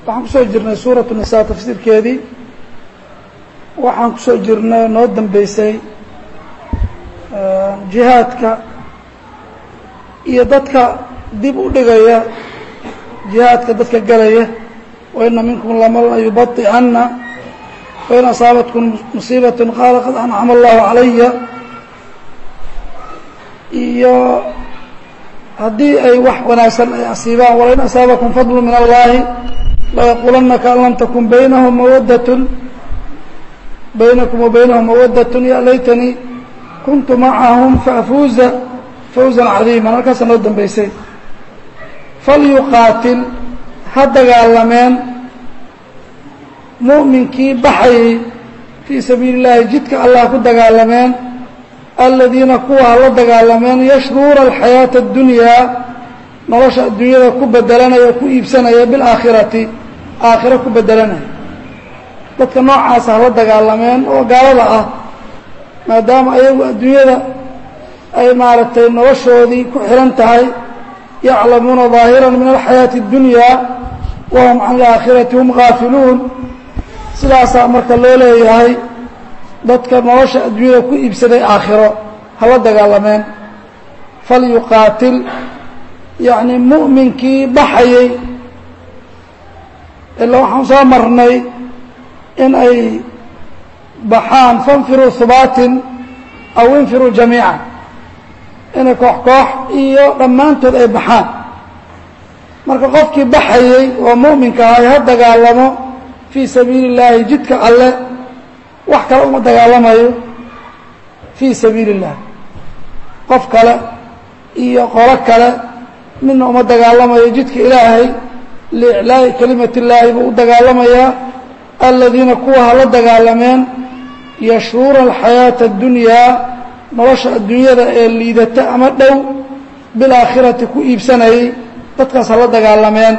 waxaan kusoo jirnay suuratu nisaa tafsiirkeedii waxaan kusoo jirnay noo dambeysay jihaadka iyo dadka dib u dhigaya jihaadka dadka galaya waina minkum laman layubai'ana wain asaabatkum musiibaة qaala qad ancama allahu calaya iyo haddii ay wax wanaagsan ay asiibaan walain asaabakum fadlu min allahi layaquulanna kaan lam takun baynahum mawadatun baynakum wa baynahum mawadatun ya laytanii kuntu macahum faafuuza fawzan cadiiman halkaasa noo dambeysay falyuqaatil ha dagaalameen mu'minkii baxayay fii sabiili اllaahi jidka allah ku dagaalameen aladiina kuwa ha la dagaalameen yashruuna alxayaaةa اddunyaa nolosha adduunyada ku bedelanaya o ku iibsanaya bilaakhirati aakhiro ku bedelanaya dadka noocaasa hala dagaalameen oo gaalada ah maadaama ayagu adduunyada ay maaragtay noloshoodii ku xihan tahay yaclamuuna ظaahira min alxayaaةi اddunyaa wahum can alaakhirati hum gaafiluun sidaasaa marka loo leeyahay dadka nolosha adduunyada ku iibsaday aakhiro hala dagaalameen falyuqaatil yacni mu'minkii baxayey ilaa waxaan soo marnay in ay baxaan fainfiruu hubaatin aw infiruu jamiica inay koox koox iyo dhammaantood ay baxaan marka qofkii baxayey oo mu'minka ahay ha dagaalamo fii sabiili اllaahi jidka alle wax kale uma dagaalamayo fii sabiili اllah qof kale iyo qolo kale midna uma dagaalamayo jidka ilaahay liiclaa'i kelimat illaahi buu u dagaalamayaa aladiina kuwa hala dagaalameen yashruuna alxayaaةa اddunyaa nolosha adduunyada ee liidata ama dhow bilaakhirati ku iibsanayay dadkaas hala dagaalameen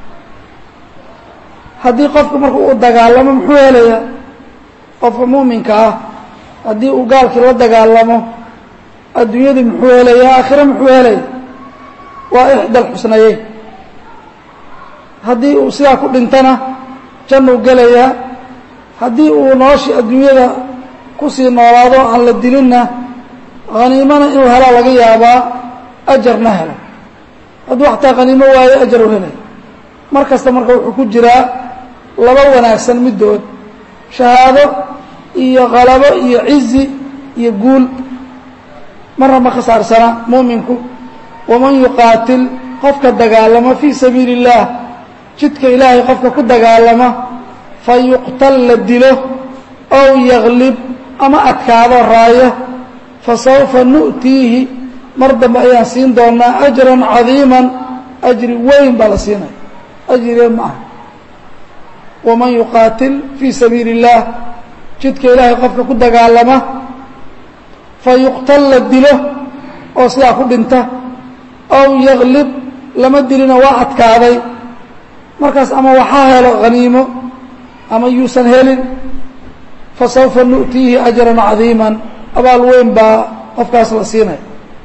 haddii qofku marka uu dagaalamo muxuu helayaa qofka muuminka ah haddii uu gaalkii la dagaalamo adduunyadii muxuu helayaa aakhiro muxuu helaya waa ixda alxusnayeyn haddii uu sidaa ku dhintana jannuu gelayaa haddii uu noloshii adduunyada kusii noolaado aan la dilinna haniimana inuu helaa laga yaabaa ajarna helo hadduu xataa haniimo waayo ajar u helaya mar kasta marka wuxuu ku jiraa laba wanaagsan middood shahaado iyo qalabo iyo cizi iyo guul marna ma khasaarsana muuminku waman yuqaatil qofka dagaalama fii sabiili اllaah jidka ilaahay qofka ku dagaalama fayuqtal la dilo ow yaglib ama adkaado raayo fasawfa nu'tiihi mar dambe ayaan siin doonaa ajran cadiiman ajri weyn baa la siinaya ajrige ma aha waman yuqaatil fii sabiili اllaah jidka ilaahay qofka ku dagaalama fayuqtal la dilo oo sidaa ku dhinta ow yaglib lama dilina waa adkaaday markaas ama waxaa helo haniimo ama yuusan helin fasawfa nu'tiihi ajran cadiiman abaal weyn baa qofkaas la siinaya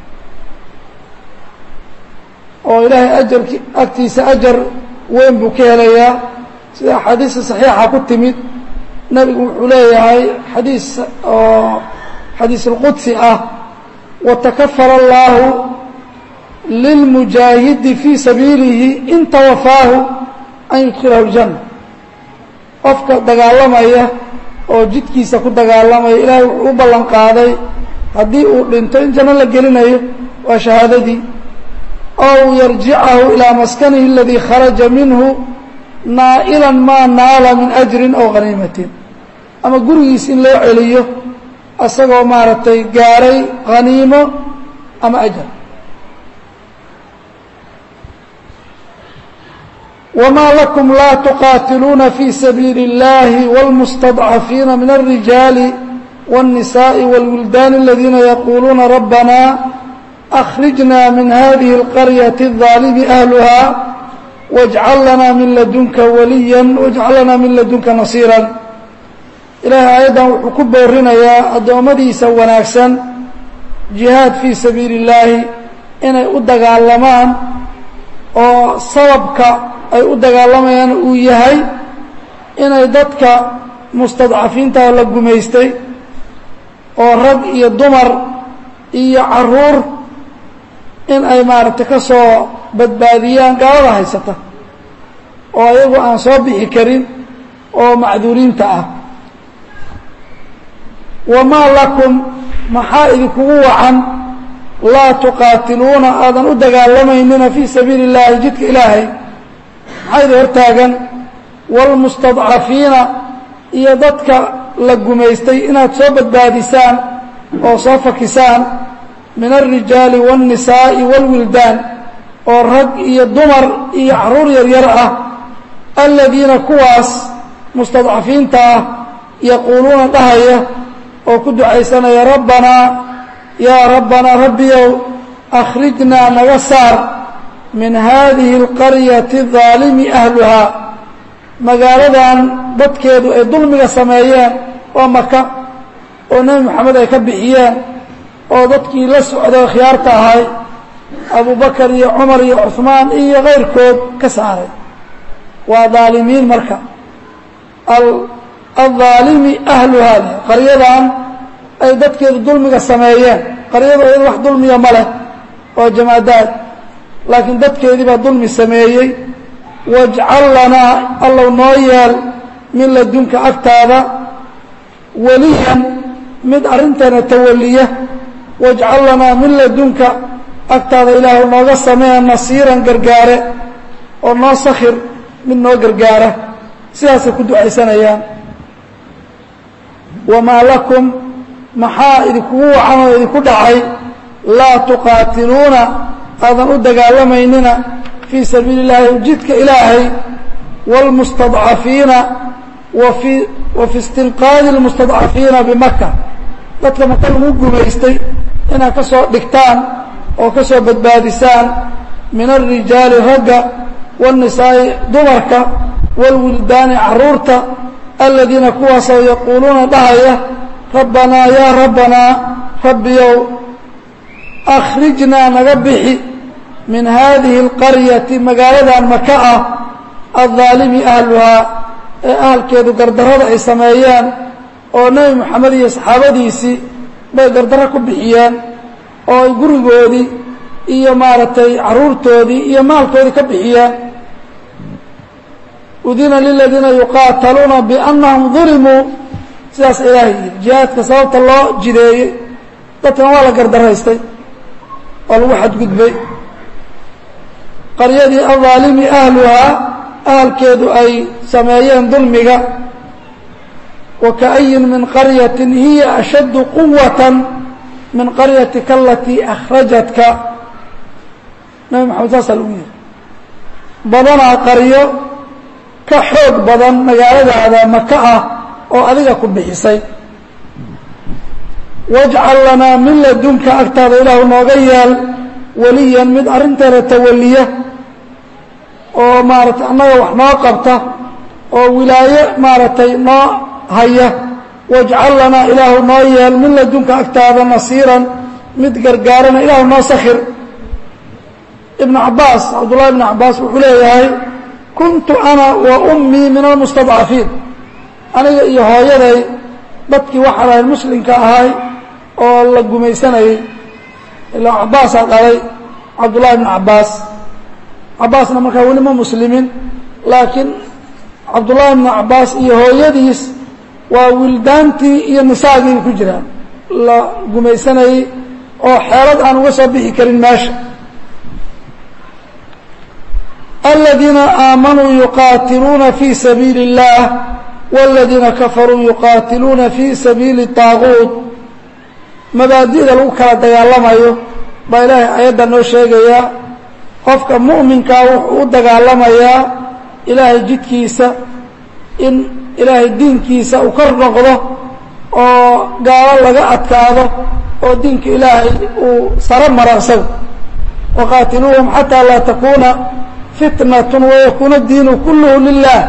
oo ilaahay ajarki agtiisa ajar weyn buu ka helayaa sida axaadiista saxiixa ku timid nebigu wuxuu leeyahay xadiis oo xadiis اlqudsi ah watakafala اllaahu lilmujaahidi fii sabiilihi in tawafaahu an yudkilahu اljanna qofka dagaalamaya oo jidkiisa ku dagaalamaya ilaahay wuxuu u ballan qaaday haddii uu dhinto in janno la gelinayo waa shahaadadii ow yarjicahu ilaa maskanihi aladii kharaja minhu naa'ilan maa naala min ajrin aw haniimatin ama gurigiis in loo celiyo isagoo maaragtay gaaray haniimo ama ajar wamaa lakum laa tuqaatiluuna fii sabiili اllahi wاlmustadcafiina min الrijaali wالnisaaءi wاlwildaani aladiina yaquuluuna rabbana أخرجنا من هذه القرية الظالم أهلها واجعل لنا من لدنك وليا واجعل لنا من لدنka نصيرا إلahay aيaddan wuxuu ku boorinayaa addoommadiisa wanaagsan جiهاad fيi sabiiل اللaahi inay u dagaalamaan oo sababka ay u dagaalamayaan uu yahay inay dadka mustadcafiinta la gumaystay oo rag iyo dumar iyo caruur in ay maaragtay ka soo badbaadiyaan gaalada haysata oo ayagu aan soo bixi karin oo macduuriinta ah wamaa lakum maxaa idinkugu wacan laa tuqaatiluuna aadan u dagaalamaynina fii sabiili اllaahi jidka ilaahay maxaa idin hortaagan wاlmustadcafiina iyo dadka la gumaystay inaad soo badbaadisaan oo soo fakisaan min alrijaali wاlnisaa'i wاlwildaan oo rag iyo dumar iyo caruur yaryar ah aladiina kuwaas mustadcafiinta ah yaquuluuna dhahaya oo ku ducaysanaya rabbanaa yaa rabbanaa rabbiyow akhrijnaa naga saar min haadihi اlqaryati daalimi ahluhaa magaaladan dadkeedu ay dulmiga sameeyeen waa maka oo nebi moxamed ay ka bixiyeen oo dadkii la socday khiyaarta ahay abubakar iyo cumar iyo cuثmaan iyo kayrkood ka saaray waa daalimiin marka aldaalimi ahluhaa qaryadan ay dadkeedu dulmiga sameeyeen qaryadu iyada wax dulmiya ma leh oo jamaadaad laakiin dadkeedii baa dulmi sameeyey wajcal lanaa allow noo yeel min ladunka agtaada weliyan mid arrinteena tawaliya wajcal lanaa min ladunka agtaada ilaahu nooga samee nasiiran gargaare oo noo sakhir mid noo gargaara sidaasay ku ducaysanayaan wamaa lakum maxaa idinkugu wacan oo idinku dhacay laa tuqaatiluuna aadan u dagaalamaynina fii sabiili اllaahi jidka ilaahay wاlmustadcafiina wafi wa fi istinqaadi اlmustadcafiina bimaka dadka maka lagu gumaystay inaad ka soo dhigtaan oo ka soo badbaadisaan min alrijaali ragga wاlnisaa'i dumarka wاlwildaani caruurta aladiina kuwaasoo yaquuluuna dhahaya rabbanaa yaa rabbanaa rabbiyow akhrijnaa naga bixi min haadihi اlqaryati magaaladan maka ah aلظaalimi ahluhaa ee ahalkeedu gardarrada ay sameeyeen oo nebi moxamed iyo saxaabadiisii bay gardarro ku bixiyeen oo ay gurigoodii iyo maaragtay caruurtoodii iyo maalkoodii ka bixiyeen udina liladiina yuqaataluuna biannahum dulimuu sidaas ilaahay yidhi jihaadka sababta loo jideeyey dadkan waa la gardaraystay oo lagu xadgudbay qaryadii adaalimi ahluhaa ahalkeedu ay sameeyeen dulmiga wa ka'ayin min qaryatin hiya ashaddu quwatan min qaryatika alatii akhrajatka nabi maxamed saasaa lagu yihi badanaa qaryo ka xoog badan magaaladaada maka ah oo adiga ku bixisay wajcal lanaa min ladunka agtaada ilaahu nooga yeel weliyan mid arrinteeda tawaliya oo maaragtay annaga wax noo qabta oo wilaaye maaragtay noo haya wajcal lanaa ilaahu noo yeel min ladunka agtaada nasiiran mid gargaarana ilaahu noo sakhir ibnu cabbaas cabdullahi ibnu cabbaas wuxuu leeyahay kuntu ana wa ummii min almustadcafiin aniga iyo hooyaday dadkii waxaan ahay muslimka ahay oo la gumaysanayey ilaa cabbaasaa dhalay cabdullahi ibnu cabbaas cabbaasna markaa weli ma muslimin laakiin cabdullahi ibnu cabbaas iyo hooyadiis waa wildaantii iyo nisaagiiba ku jiraan la gumaysanayey oo xeelad aan uga soo bixi karin meesha aladiina aamanuu yuqaatiluuna fii sabiili اllah wاladiina kafaruu yuqaatiluuna fii sabiili طaaguut mabaadi'da lagu kala dagaalamayo baa ilaahay ayadda noo sheegayaa qofka mu'minkaa wuxuu u dagaalamayaa ilaahay jidkiisa in ilaahay diinkiisa uu kor noqdo oo gaalo laga adkaado oo diinka ilaahay uu saro maro isaga waqaatiluuhum xataa laa takuuna fitnat wayakuuna diinu kulluhu lilah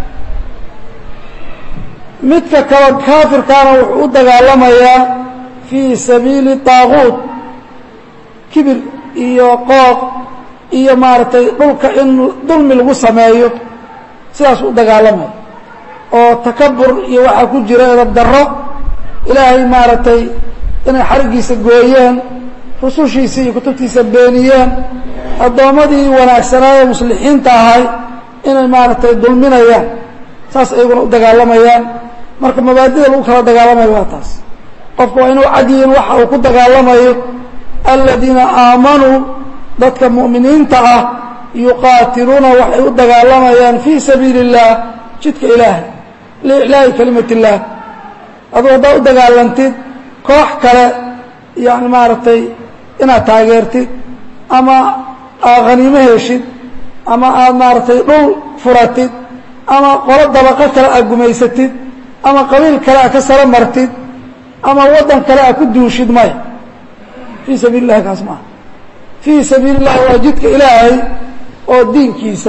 midka kale kaafirkaana wuxuu u dagaalamayaa fii sabiili طaaguut kibir iyo qooq iyo maaragtay dhulka in dulmi lagu sameeyo sidaas u dagaalamay oo takabur iyo waxaa ku jira edab darro ilaahay maaragtay inay xariggiisa gooyeen rusushiisa iyo kutubtiisa beeniyeen addoommadii wanaagsanaaye muslixiinta ahay inay maaragtay dulminayaan saas ayaguna u dagaalamayaan marka mabaadida lagu kala dagaalamayo waa taas qofku waa inuu cadyihin waxa uu ku dagaalamayo aladiina aamanuu dadka mu'miniinta ah yuqaatiluuna waxay u dagaalamayaan fii sabiili اllah jidka ilaahay liiclaa'i kalimat اllah aduu haddaa u dagaalantid koox kale yani maaragtay inaad taageertid ama aad khaniimo heshid ama aad maaragtay dhul furatid ama qolo dabaqo kale aad gumaysatid ama qabiil kale aad ka saro martid ama waddan kale aad ku duushid maya fii sabiili اllahi kaas maaha fii sabiili اllahi waa jidka ilaahay oo diinkiisa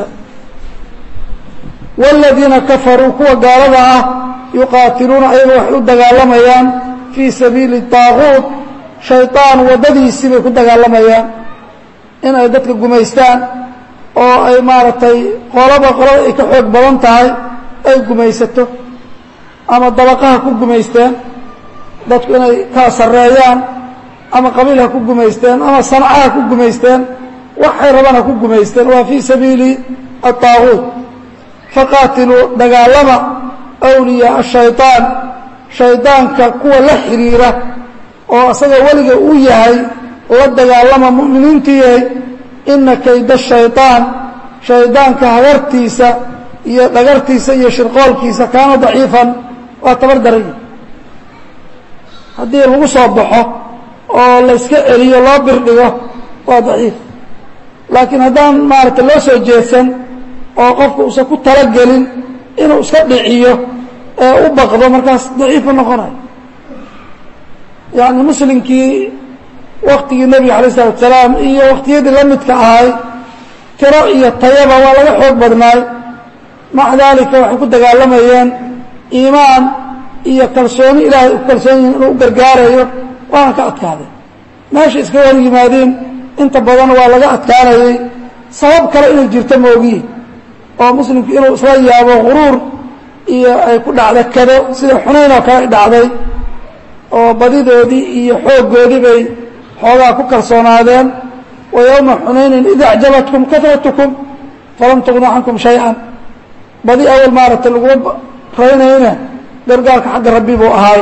wاladiina kafaruu kuwa gaalada ah yuqaatiluuna ayaga waxay u dagaalamayaan fii sabiili طaaguut shayطaan waddadiisii bay ku dagaalamayaan in ay dadka gumaystaan oo ay maaragtay qolaba qolada ay ka xoog badan tahay ay gumaysato ama dabaqaha ku gumaysteen dadku inay kala sarreeyaan ama qabiil ha ku gumaysteen ama sanca ha ku gumaysteen waxay rabaan ha ku gumaysteen waa fii sabiili aلطaaguut faqaatiluu dagaalama awliyaa ashayطaan shaydaanka kuwa la xiriira oo isaga weliga uu yahay la dagaalama mu'miniintu yahay ina kayda shayطaan shaydaanka hagartiisa iyo dhagartiisa iyo shirqoolkiisa kaana daciifan waa tabar daraya haddii lagu soo baxo oo layska celiyo loo birdhigo waa daciif laakiin haddaan maaragtay loo soo jeedsan oo qofku uusan ku talagelin inuu iska dhiciyo ee u baqdo markaas daciifu noqonayo yacni muslimkii waktigii nebiga alay isalatu salaam iyo waktiyadii la midka ahay tiro iyo tayaba waa laga xoog badnaay maca daalika waxay ku dagaalamayeen iimaan iyo kalsooni ilaahay u kalsoon yihin inuu u gargaarayo waana ka adkaaday meesha iska hor yimaadeen inta badan waa laga adkaanayay sabab kale inay jirto moogiin oo muslimku inuu isla yaabo guruur iyo ay ku dhacda kado sida xunayn oo kale ay dhacday oo badidoodii iyo xooggoodii bay xoogaa ku kalsoonaadeen wa yowma xunaynin id acjabatkum katratukum falam tugnu cankum shay-an badi awal maaragtay laguma raynayna gargaarka xagga rabbi buu ahaay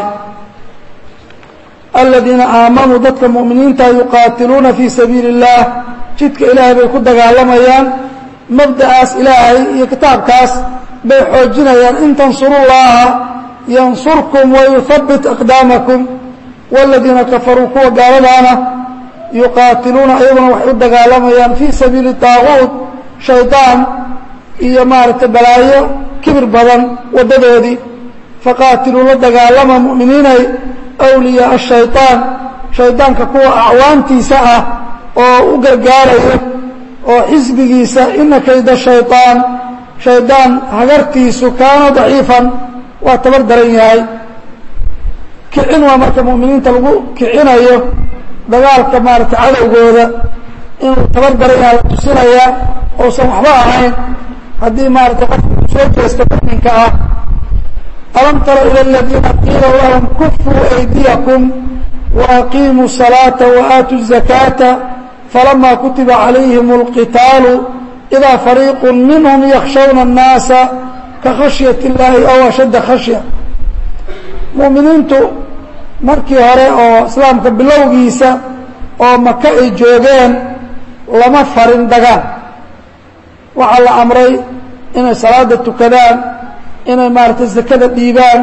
aladiina aamanuu dadka mu'miniinta yuqaatiluuna fii sabiili اllah jidka ilaahay bay ku dagaalamayaan mabda'aas ilaahay iyo kitaabkaas bay xoojinayaan in tansuru llaha yansurkum wayuhabbit aqdaamakum wاladiina kafaruu kuwa gaaladaana yuqaatiluuna ayaguna waxay u dagaalamayaan fii sabiili طaaguut shaydaan iyo maaragtay balaayo kibir badan waddadoodii faqaatiluu la dagaalama mu'miniinay awliyaaa shayطaan shaydaanka kuwa acwaantiisa ah oo u gargaaraya oo xisbigiisa ina kayda shayطaan shaydaan hagartiisu kaana daciifan waa tabar daran yahay kicin waa marka mu'miniinta lagu kicinayo dagaalka maaragtay cadowgooda inuu tabar daran yahay la tusinaya ousan waxba ahayn haddii maaragtay qofka uu soo jeesto mu'minka ah alam tara ilى اladiina qiila lahum kufuu أydiyakum وأqiimuu الصalaaةa وآatuu الزakاةa falama kutiba عalayhim الqitaalu إidaa fariiq minhm yakshawna الnaasa kakhashyaة الlahi aw ashadda khashya mu'miniintu markii hore oo islaamka bilowgiisa oo maka ay joogeen lama farin dagaan waxaa la amray inay salaada tukadaan inay maaragtay zakada dhiibaan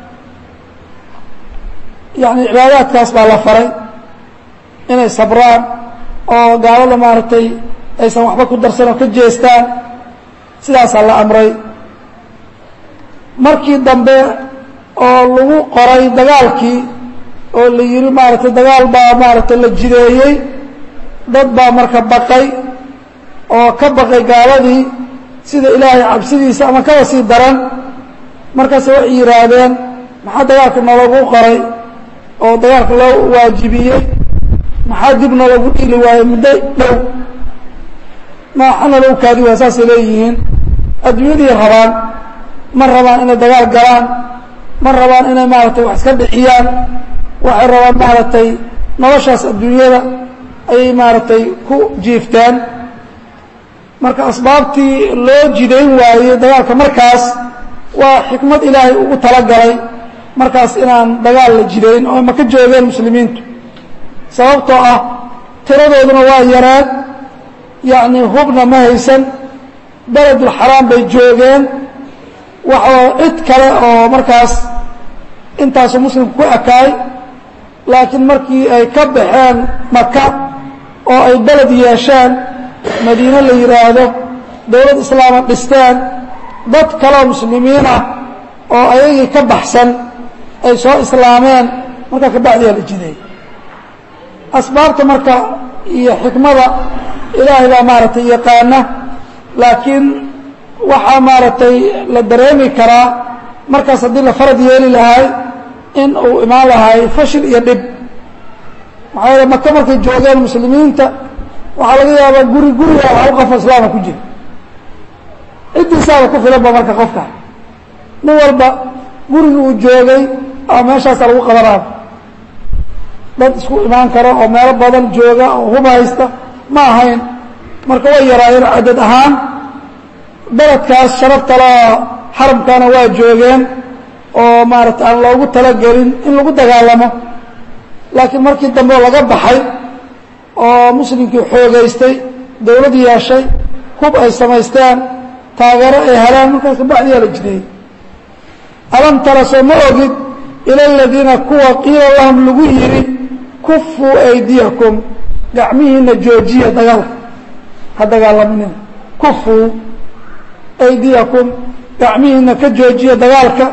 yani cibaadaadkaas baa la faray inay sabraan oo gaalada maaragtay aysan waxba ku darsan oo ka jeestaan sidaasaa la amray markii dambe oo lagu qoray dagaalkii oo la yihi maaragtay dagaal baa maaragtay la jideeyey dad baa marka baqay oo ka baqay gaaladii sida ilaahay cabsidiisa ama kaba sii daran markaase waxay yidhaahdeen maxaa dagaalka nalagu qoray oo dagaalka loo waajibiyey maxaa dib nalagu dhili waayo muddo dhow maaxana lagu kaadi waa saasay leeyihiin adduunyadii rabaan ma rabaan inay dagaal galaan ma rabaan inay maaragtay wax iska dhixiyaan waxay rabaan maaragtay noloshaas adduunyada ayay maaragtay ku jiiftaan marka asbaabtii loo jidayn waayey dagaalka markaas waa xikmad ilaahay ugu talagalay markaas inaan dagaal la jidayn oo ma ka joogeen muslimiintu sababtoo ah tiradooduna waa yaraan yacni hubna ma haysan beledulxaraam bay joogeen waxaa cid kale oo markaas intaasu muslimku ku ekaay laakiin markii ay ka baxeen maka oo ay beled yeesheen madiine la yidhaahdo dowlad islaama dhisteen dad kaleo muslimiin ah oo ayagii ka baxsan ay soo islaameen markaa kabacdiyaa la jiday asbaabta marka iyo xikmada ilaahay baa maaragtay yaqaana laakiin waxaa maaragtay la dareemi karaa markaas haddii la farad yeeli lahay in uu imaan lahay fashil iyo dhib maxaa yeele maka markay joogeen muslimiinta waxaa laga yaabaa guri guriga hal qofo islaama ku jira ciddiisaaba ku filanba marka qofka nin walba gurigi uu joogay ama meeshaasa lagu qabanaaba dad isku imaan karo oo meelo badan jooga oo hub haysta ma ahayn marka way yaraayeen cadad ahaan beledkaas sharaftala xaramkana waa joogeen oo maarata aan loogu talagelin in lagu dagaalamo laakiin markii dambe laga baxay oo muslimkii xoogaystay dawlad yeeshay hub ay samaysteen taageero ay heleen markaas kabacdiyaa la jideeyey alam tara soo ma ogid ila aladiina kuwa qiila lahum lagu yidhi kufuu aydiyakum gacmihiina joojiya dagaalka ha dagaalaminina kufuu aydiyakum gacmihiina ka joojiya dagaalka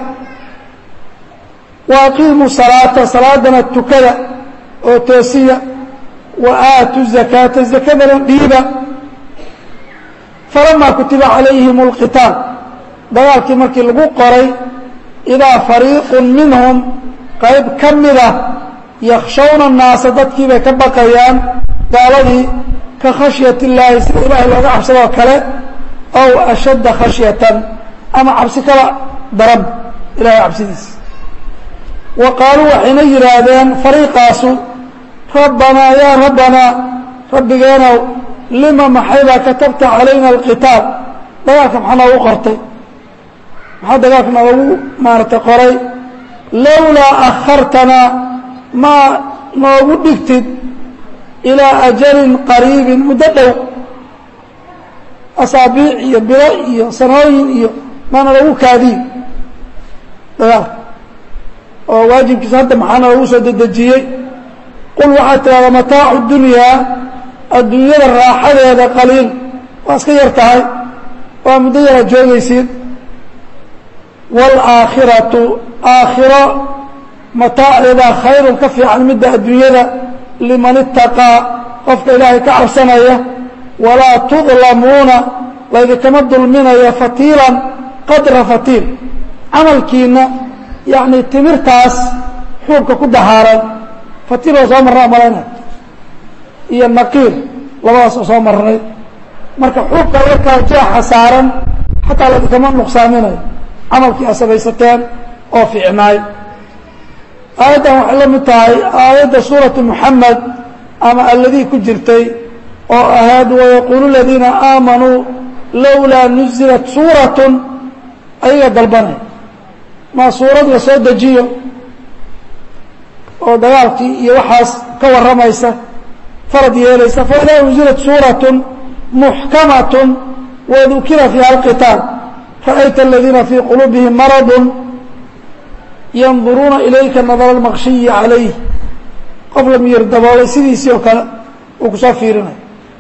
wa aqiimuu salaata salaadana tukada oo toosiya wa aatu zakaata zakadana dhiiba falamaa kutiba calayhim اlqitaal dagaalkii markii lagu qoray idaa fariiqun minhum qayb ka mida yakshawna الnaasa dadkii bay ka baqayaan gaaladii ka khashyat اllaahi sida ilaahay looga cabsadoo kale aw ashadda khashyatan ama cabsi kala daran ilahay cabsidiisa wa qaaluu waxayna yidhaahdeen fariiqaasu rabbanaa yaa rabbanaa rabbigeenow lima maxaybaa katabta calayna alqitaal dagaalka maxaa noogu qortay maxaa dagaalka noogu maaratay qoray lowlaa akhartanaa maa noogu dhigtid ilaa ajalin qariibin muddo dhow asaabiic iyo bilo iyo sanooyin iyo maana lagu kaadiy dagaalka oo waajibkiisa hadda maxaa noogu soo dedejiyey qul waxaad tidhahdaa mataacu dunyaa adduunyada raaxadeeda qaliil waa iska yar tahay waa muddo yara joogaysiin waalaakhiratu aakhiro mataaceedaa khayrun ka fiican midda adduunyada liman itaqaa qofka ilaahay ka cabsanaya walaa tudlamuuna laydinkama dulminayo fatiilan qadra fatiil camalkiina yacni timirtaas xuubka ku dahaaran fatiil oo soo marnaa malayna iyo naqiir labadaas oo soo marnay marka xuubka yarkaa jeexa saaran xataa laydinkama nuqsaaminayo camalkii a samaysateen oo fiicnaay aayaddan waxay la mid tahay aayadda suuratu moxamed ama alladii ku jirtay oo ahayd wayaquulu aladiina aamanuu lowlaa nuzilat suuratun ayaga dalbanay maa suurad la soo dejiyo oo dagaalkii iyo waxaas ka warramaysa farad yeelaysa faidaa unzilat suuratun muxkamatun wadukira fiiha alqitaal ra'ayta aladiina fii quluubihim maradun yanduruuna ilayka nadara almaqshiyi calayh qof la miyir daboolay sidiisii oo kale uu kusoo fiirinayo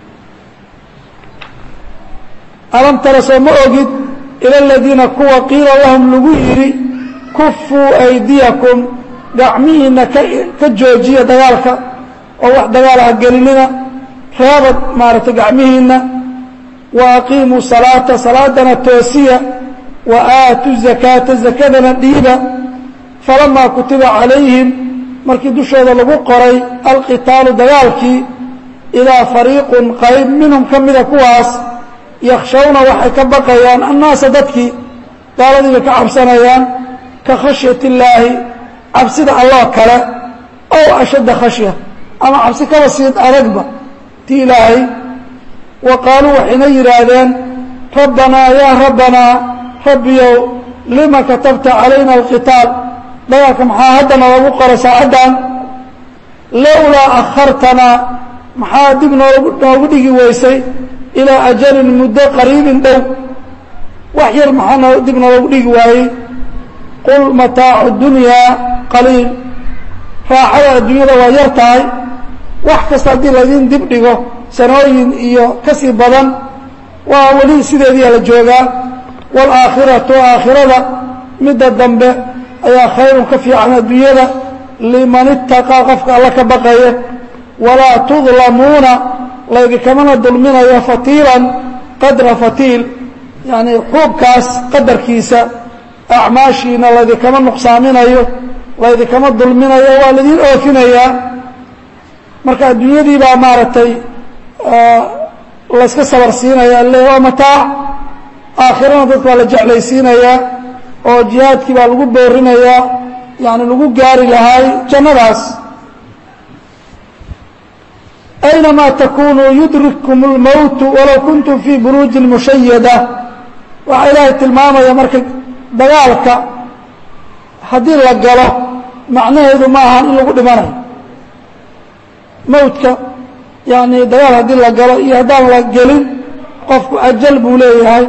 alam tara soo ma ogid ila aladiina kuwa qiila lahum lagu yidhi kufuu aydiyakum gacmihiina ka ka joojiya dagaalka oo wax dagaal ah gelinina reebad maaragtay gacmihiina wa aqiimuu salaata salaadana toosiya wa aatu zakaata zakadana dhiiba falamaa kutiba calayhim markii dushooda lagu qoray alqitaalu dagaalkii idaa fariiqun qayb minhum ka mida kuwaas yakshawna waxay ka baqayaan annaasa dadkii gaaladii bay ka cabsanayaan ka khashyat illaahi cabsida alloo kale ow ashadda khashya ama cabsi kaba siid adagba ti ilaahay wa qaaluu waxayna yidhaahdeen rabbanaa yaa rabbanaa rabbiyow lima katabta calayna alqitaal dagaalka maxaa hadda noogu qora saacaddan lowlaa akhartanaa maxaa dib noogu noogu dhigi weysay ilaa ajalin muddo qariibin dhow wax yar maxaa noo dib noogu dhigi waayey qul mataacu dunyaa qaliil raaxada adduunyada waa yar tahay wax kasta haddii laydin dib dhigo sanooyin iyo ka sii badan waa weli sideediia la joogaa waalaakhiratu aakhirada midda dambe ayaa khayrun ka fiican adduunyada liman itaqaa qofka alla ka baqaya walaa tudlamuuna laydikamana dulminayo fatiilan qadra fatiil yacnii xuubkaas qadarkiisa acmaashiina laydikama nuqsaaminayo laydikama dulminayo waa laydin oofinayaa marka adduunyadii baa maaragtay layska sabar siinaya le waa mataac aakhirana dadka waa la jeclaysiinayaa oo jihaadkii baa lagu boorinayaa yani lagu gaari lahaay jannadaas aynamaa takunuu yudrikkum اlmowtu walow kuntum fii buruujin mushayada waxaa ilaahay tilmaamaya marka dagaalka haddii la galo macnaheedu ma ahan in lagu dhimanayo mowdka yani dagaal haddii la galo iyo haddaan la gelin qofku ajal buu leeyahay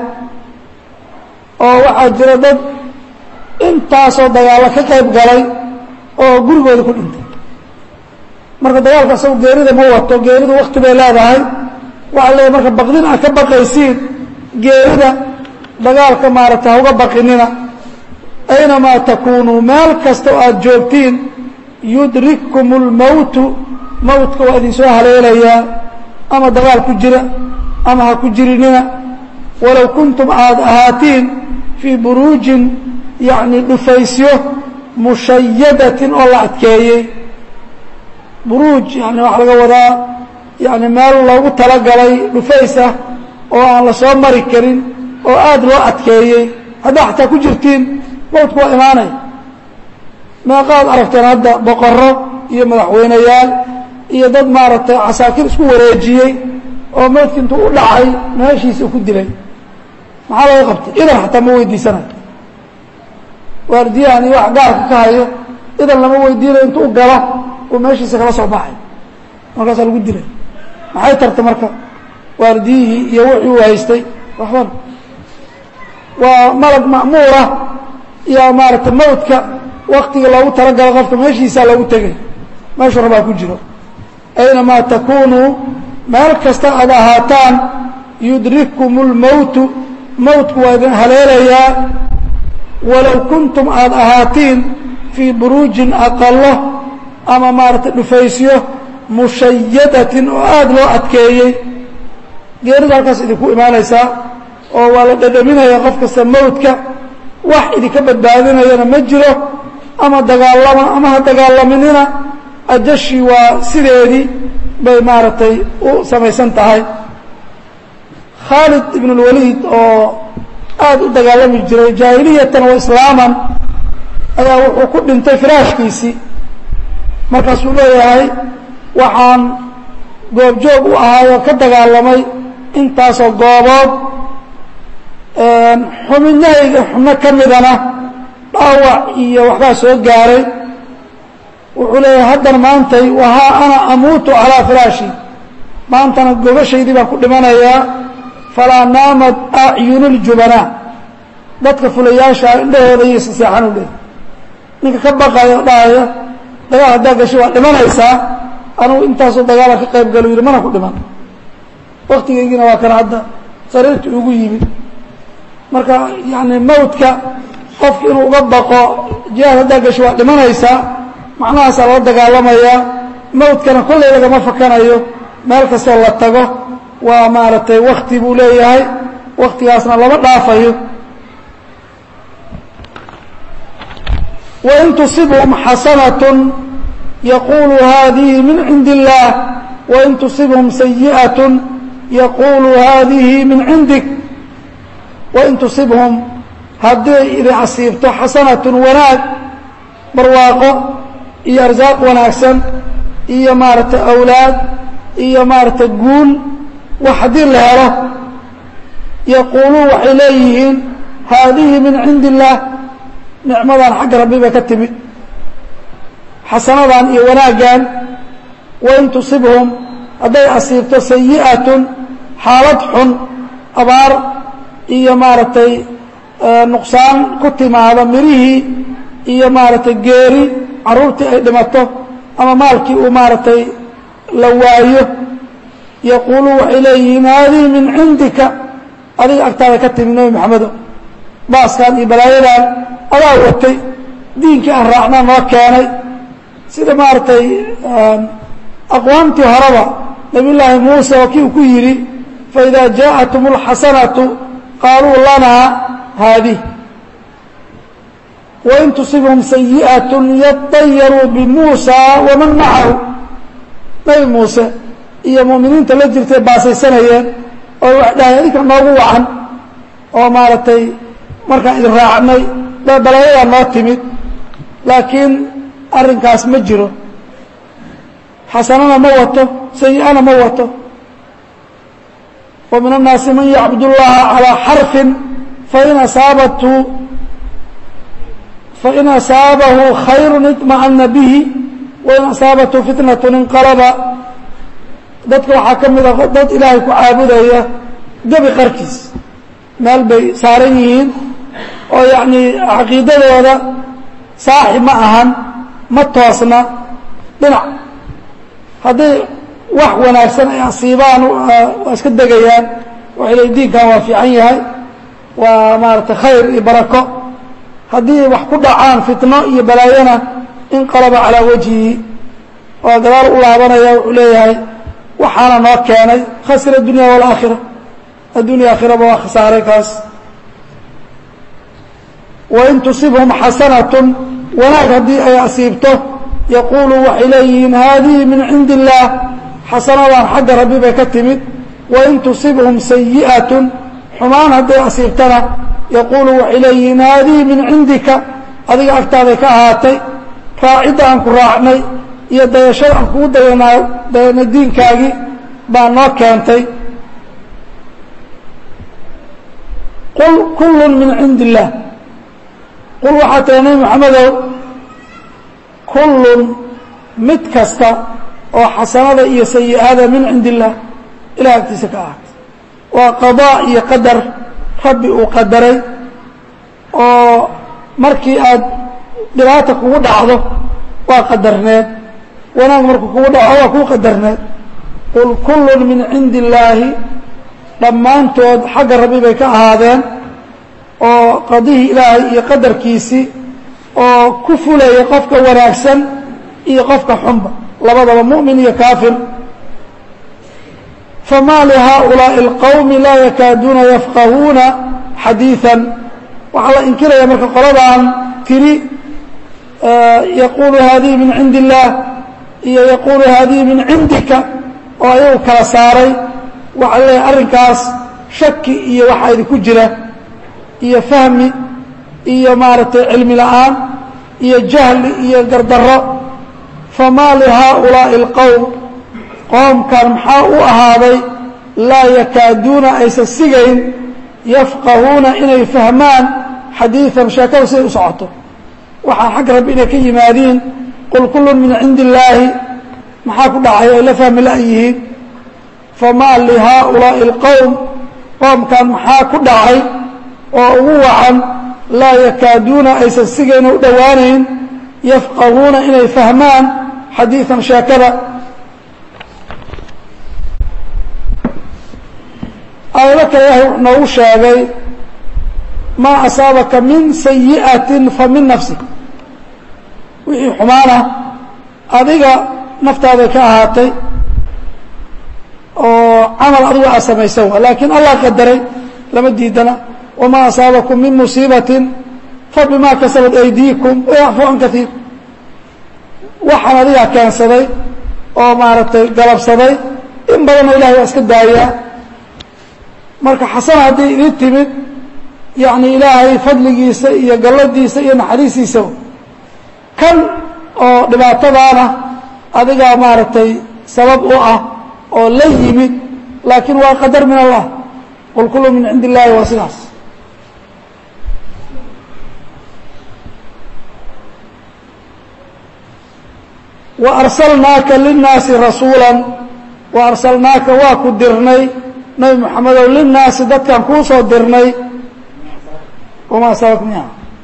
oo waxaa jira dad intaasoo dagaallo ka qayb galay oo gurigooda ku dhintay marka dagaalka asagu geerida ma wato geeridu wakti bay leedahay waxaa leeyahy marka baqdin aad ka baqaysiin geerida dagaalka maaragtay hauga baqinina aynamaa takuunuu meel kasta oo aada joogtiin yudrikkum اlmowtu mowtka waa idin soo haleelayaa ama dagaal ku jira ama ha ku jirinina walow kuntum aada ahaatiin fii buruujin yacni dhufaysyo mushayadatin oo la adkeeyey buruuj yani waxaa laga wadaa yani meel loogu talagalay dhufays ah oo aan la soo mari karin oo aada loo adkeeyey haddaa xataa ku jirtiin mowdku waa imaanaya meeqaad aragteen hadda boqorro iyo madaxweyneyaal iyo dad maaragtay casaakir isku wareejiyey oo mowdki intuu u dhacay meeshiisa ku dilay maxaa laga qabtay idan xataa ma weydiisanayo waardiyahan iyo wax gaarka ka hayo idan lama weydiinayo intuu u galo uu meeshiisa kala soo baxay markaasaa lagu dilay maxay tarta marka waardiyihii iyo wixii uu haystay waxban waa malag ma'muura iyo maaragtay mawdka waktiga loogu talagalo qofka meeshiisaa loogu tegay meeshuu rabaa ku jiro aynamaa takunuu meel kasta aad ahaataan yudrikkum اlmowtu mowtku waa idin haleelayaa walow kuntum aada ahaatiin fii buruujin aqalo ama maaragtay dhufaysyo mushayadatin oo aada loo adkeeyey geeridu halkaas idinku imaanaysaa oo waa la dhadhaminaya qof kasta mowdka wax idinka badbaadinayana ma jiro ama dagaalama ama ha dagaalaminina ajashii waa sideedii bay maaragtay u samaysan tahay khaalid ibn اlwaliid oo aada u dagaalami jiray jaahiliyatan wa islaaman ayaa wuxuu ku dhintay firaashkiisii markaasuu leeyahay waxaan goobjoog u ahaay oo ka dagaalamay intaasoo goobood xubinyahayga xubno ka midana dhaawac iyo waxbaa soo gaaray wuxuu leeyahay haddana maantay wahaa ana amuutu calaa firaashi maantana gogashaydii baan ku dhimanayaa falaa naamad acyunu ljubanaa dadka fulayaashaa indhahooda iyo siseexan u leeyahy ninka ka baqaya o dhahaya dagaal haddaa gashay waa dhimanaysaa anugu intaasoo dagaala ka qayb galo yidhi mana ku dhiman waktigaygiina waa kana hadda sariirta ugu yimid marka yani mawdka qofki inuu uga baqo jihaad haddaa gashay waa dhimanaysaa macnahaasaa loo dagaalamayaa mawdkana kolley lagama fakanayo meel kastoo la tago waa maaragtay wakti buu leeyahay waktigaasna lama dhaafayo wain tusibhum xasanatun yaqulu hadihi min cindi illaah wain tusibhum sayi'atun yaquulu haadihi min cindik wain tusibhum hadday idin asiibto xasanatun wanaag barwaaqo iyo arsaaq wanaagsan iyo maaragtay awlaad iyo maaragtay guul wax haddii la helo yaquuluun waxay leeyihiin haadihi min cindi illaah nicmadan xagga rabbi bay ka timid xasanadan iyo wanaaggan wain tusibhum hadday asiibto sayi'atun xaalad xun abaar iyo maaragtay nuqsaan ku timaado mirihii iyo maaragtay geeri carruurtii ay dhimato ama maalkii uu maaragtay la waayo yaquuluun waxay leeyihiin haadihi min cindika adiga agtaada ka timid nebi maxamedo baaskan iyo balaayadan adaa watay diinkii aan raacnaa noo keenay sida maaragtay aqwaamtii horeba nabiy llaahi muuse oo kii uu ku yidhi faidaa jaaءatum اlxasanatu qaaluu lanaa haadih wain tusibhum sayiئaة yaطayaruu bimuusa waman macahu nebi muuse iyo mu'miniinta la jirtay baasaysanayeen oo wax dhahay adinka noogu wacan oo maaragtay markaan idin raacnay balaayadaa noo timid laakiin arrinkaas ma jiro xasanana ma wato sayi'ana ma wato wa min الnaasi man yacbud اllaha calىa xarfin fain asaabathu fain asaabahu khayru iطma'ana bihi wain asaabathu fitnaة inqalaba dadka waxaa ka mid a dad ilaahay ku caabudaya gebi qarkiis meel bay saaran yihiin oo yacnii caqiidadooda saaxi ma ahan ma toosna dhinac hadday wax wanaagsan ay asiibaan waa iska degayaan waxay leey diinkan waa fiican yahay waa maaragtay khayr iyo barako haddii wax ku dhacaan fitno iyo balaayona inqalaba calaa wajhihi waa gadaal u laabanaya wuxuu leeyahay waxaana noo keenay khasira dunya waalaakhira addunya aakhiraba waa khasaaray kaas wain tusibhum xasanatun wanaag haddii ay asiibto yaquulu waxay leeyihiin haadihi min cindi illaah xasanadan xagga rabbi bay ka timid wain tusibhum sayi'atun xumaan hadday asiibtana yaquulu waxay leeyihiin haadihi min cindika adiga agtaaday ka ahaatay raacidda aan ku raacnay iyo dayashada aan kugu dayanaa dayanay diinkaagii baa noo keentay qul kullun min cindi illaah qul waxaa tahay nebi moxamedow kullun mid kasta oo xasanada iyo sayi'ada min cindi illaah ilah agtiisa ka ahaatay waa qadaa iyo qadar rabbi uu qadaray oo markii aad dhibaata kugu dhacdo waa qadarneed wanaag markuu kugu dhaco waa kuu qadarneed qul kullun min cindi illaahi dhammaantood xagga rabbi bay ka ahaadeen oo qadihii ilaahay iyo qadarkiisii oo ku fulaya qofka wanaagsan iyo qofka xunba labadaba mu'min iyo kaafir famaa lihaaulaaءi اlqowmi laa yakaaduuna yafqahuuna xadiiثan waxaa la inkiraya marka qoladan tiri yaquulu haadihi min cindi illaah iyo yaquulu haadihi min cindika oo ayagu kala saaray waxaa leeyahay arrinkaas shaki iyo waxaa idinku jira iyo fahmi iyo maaragtay cilmi la'aan iyo jahli iyo gardarro famaa lihaaulaaءi اlqowm qoomkan maxaa u ahaaday laa yakaaduuna aysan sigayn yafqahuuna inay fahmaan xadiiثan sheekada siday u socoto waxaa xagga rabbi inay ka yimaadiin qul kullun min cindi illaahi maxaa ku dhacay ay la fahmi la'yihiin famaa lihaaulaaءi اlqowm qoomkan maxaa ku dhacay oo ugu wacan laa yakaaduuna aysan sigayna u dhowaanayn yafqahuuna inay fahmaan xadiiثan sheekada aayado kale ilahay wuxuu noogu sheegay maa asaabaka min sayi'atin fa min nafsik wixii xumaana adiga naftaaday ka ahaatay oo camal adigu aad samaysan wa laakiin allah qadaray lama diidana wamaa asaabakum min musiibatin fabima kasabat aydiikum wayacfu can kaiir waxaan adigaa keensaday oo maaragtay galabsaday in badanna ilahay waa iska daayaa marka xasana hadday idin timid yacni ilaahay fadligiisa iyo galladiisa iyo naxariistiisa kan oo dhibaatadaana adigaa maaragtay sabab u ah oo la yimid laakiin waa qadar min allah qul kullu min cindi illaahi waa sidaas wa arsalnaaka linnaasi rasuula wa arsalnaaka waa ku dirnay nabi moxamedow linnaasi dadkan kuu soo dirnay wamaa asabak miha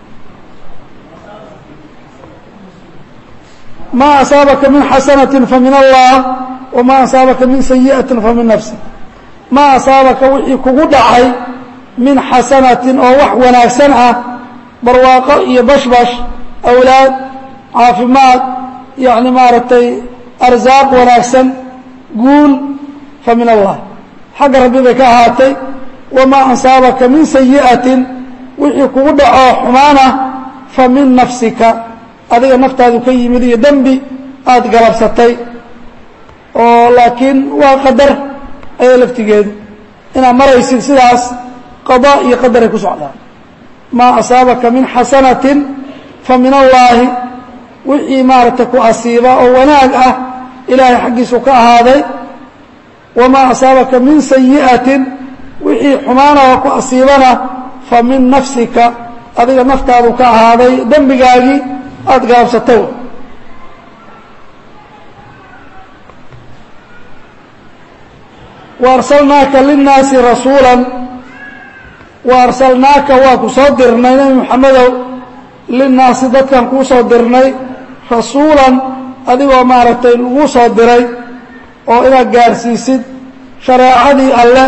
ma asaabaka min xasanaةi famin allah wama asaabaka min sayiئaةi famin nafsi ma asaabaka wixii kugu dhacay min xasanatin oo wax wanaagsan ah barwaaqo iyo bashbash awlaad caafimaad yani maaragtay arsaaq wanaagsan guul famin allah xagga rabbi bay ka ahaatay wamaa asaabaka min sayiئatin wixii kugu dhacoo xumaana famin nafsika adiga naftaadu ka yimid iyo dembi aada galabsatay oo laakiin waa qadar ayay laftigeedu inaad maraysid sidaas qadaa iyo qadaray ku socdaan maa asaabaka min xasanatin fa min allaahi wixii maaragtay ku asiiba oo wanaag ah ilaahay xaggiisu ka ahaaday wamaa asaabaka min sayi'atin wixii xumaanaha ku asiibana fa min nafsika adiga naftaadu ka ahaaday dembigaagii aada gaabsatay wa arsalnaaka linnaasi rasuula wa arsalnaaka waa ku soo dirnay nebi moxamedow linnaasi dadkan kuu soo dirnay rasuulan adigoo maaragtay lagu soo diray oo inaad gaarhsiisid shareecadii alle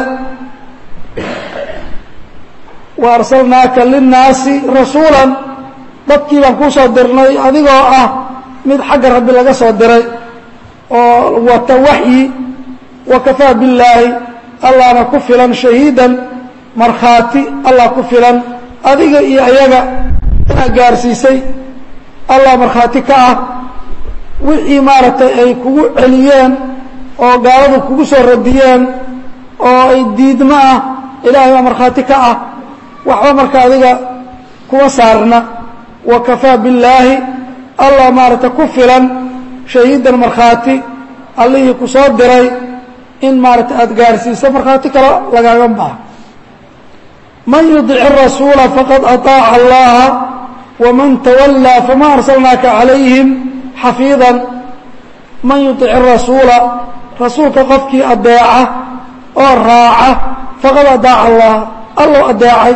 wa arsalnaaka linnaasi rasuulan dadkii baan kuu soo dirnay adigoo ah mid xagga rabbi laga soo diray oo wata waxyi wa kafaa billaahi allahna ku filan shahiidan markhaati allah ku filan adiga iyo ayaga inaad gaarsiisay allah markhaati ka ah wixii maaragtay ay kugu celiyeen oo gaaladu kugu soo radiyeen oo ay diidmo ah ilaahay baa markhaati ka ah waxba marka adiga kuma saarna wa kafaa billaahi allah maaragtay ku filan shahiidan markhaati allihii ku soo diray in maaragtay aada gaarsiiso markhaati kale lagaaga baha man yudic الrasuula faqad aطaaca allaha waman tawallaa fama arsalnaaka calayhim xafiidan man yudic الrasuula rasuulka qofkii adeeca oo raaca faqad adaaca allaha allow adeecay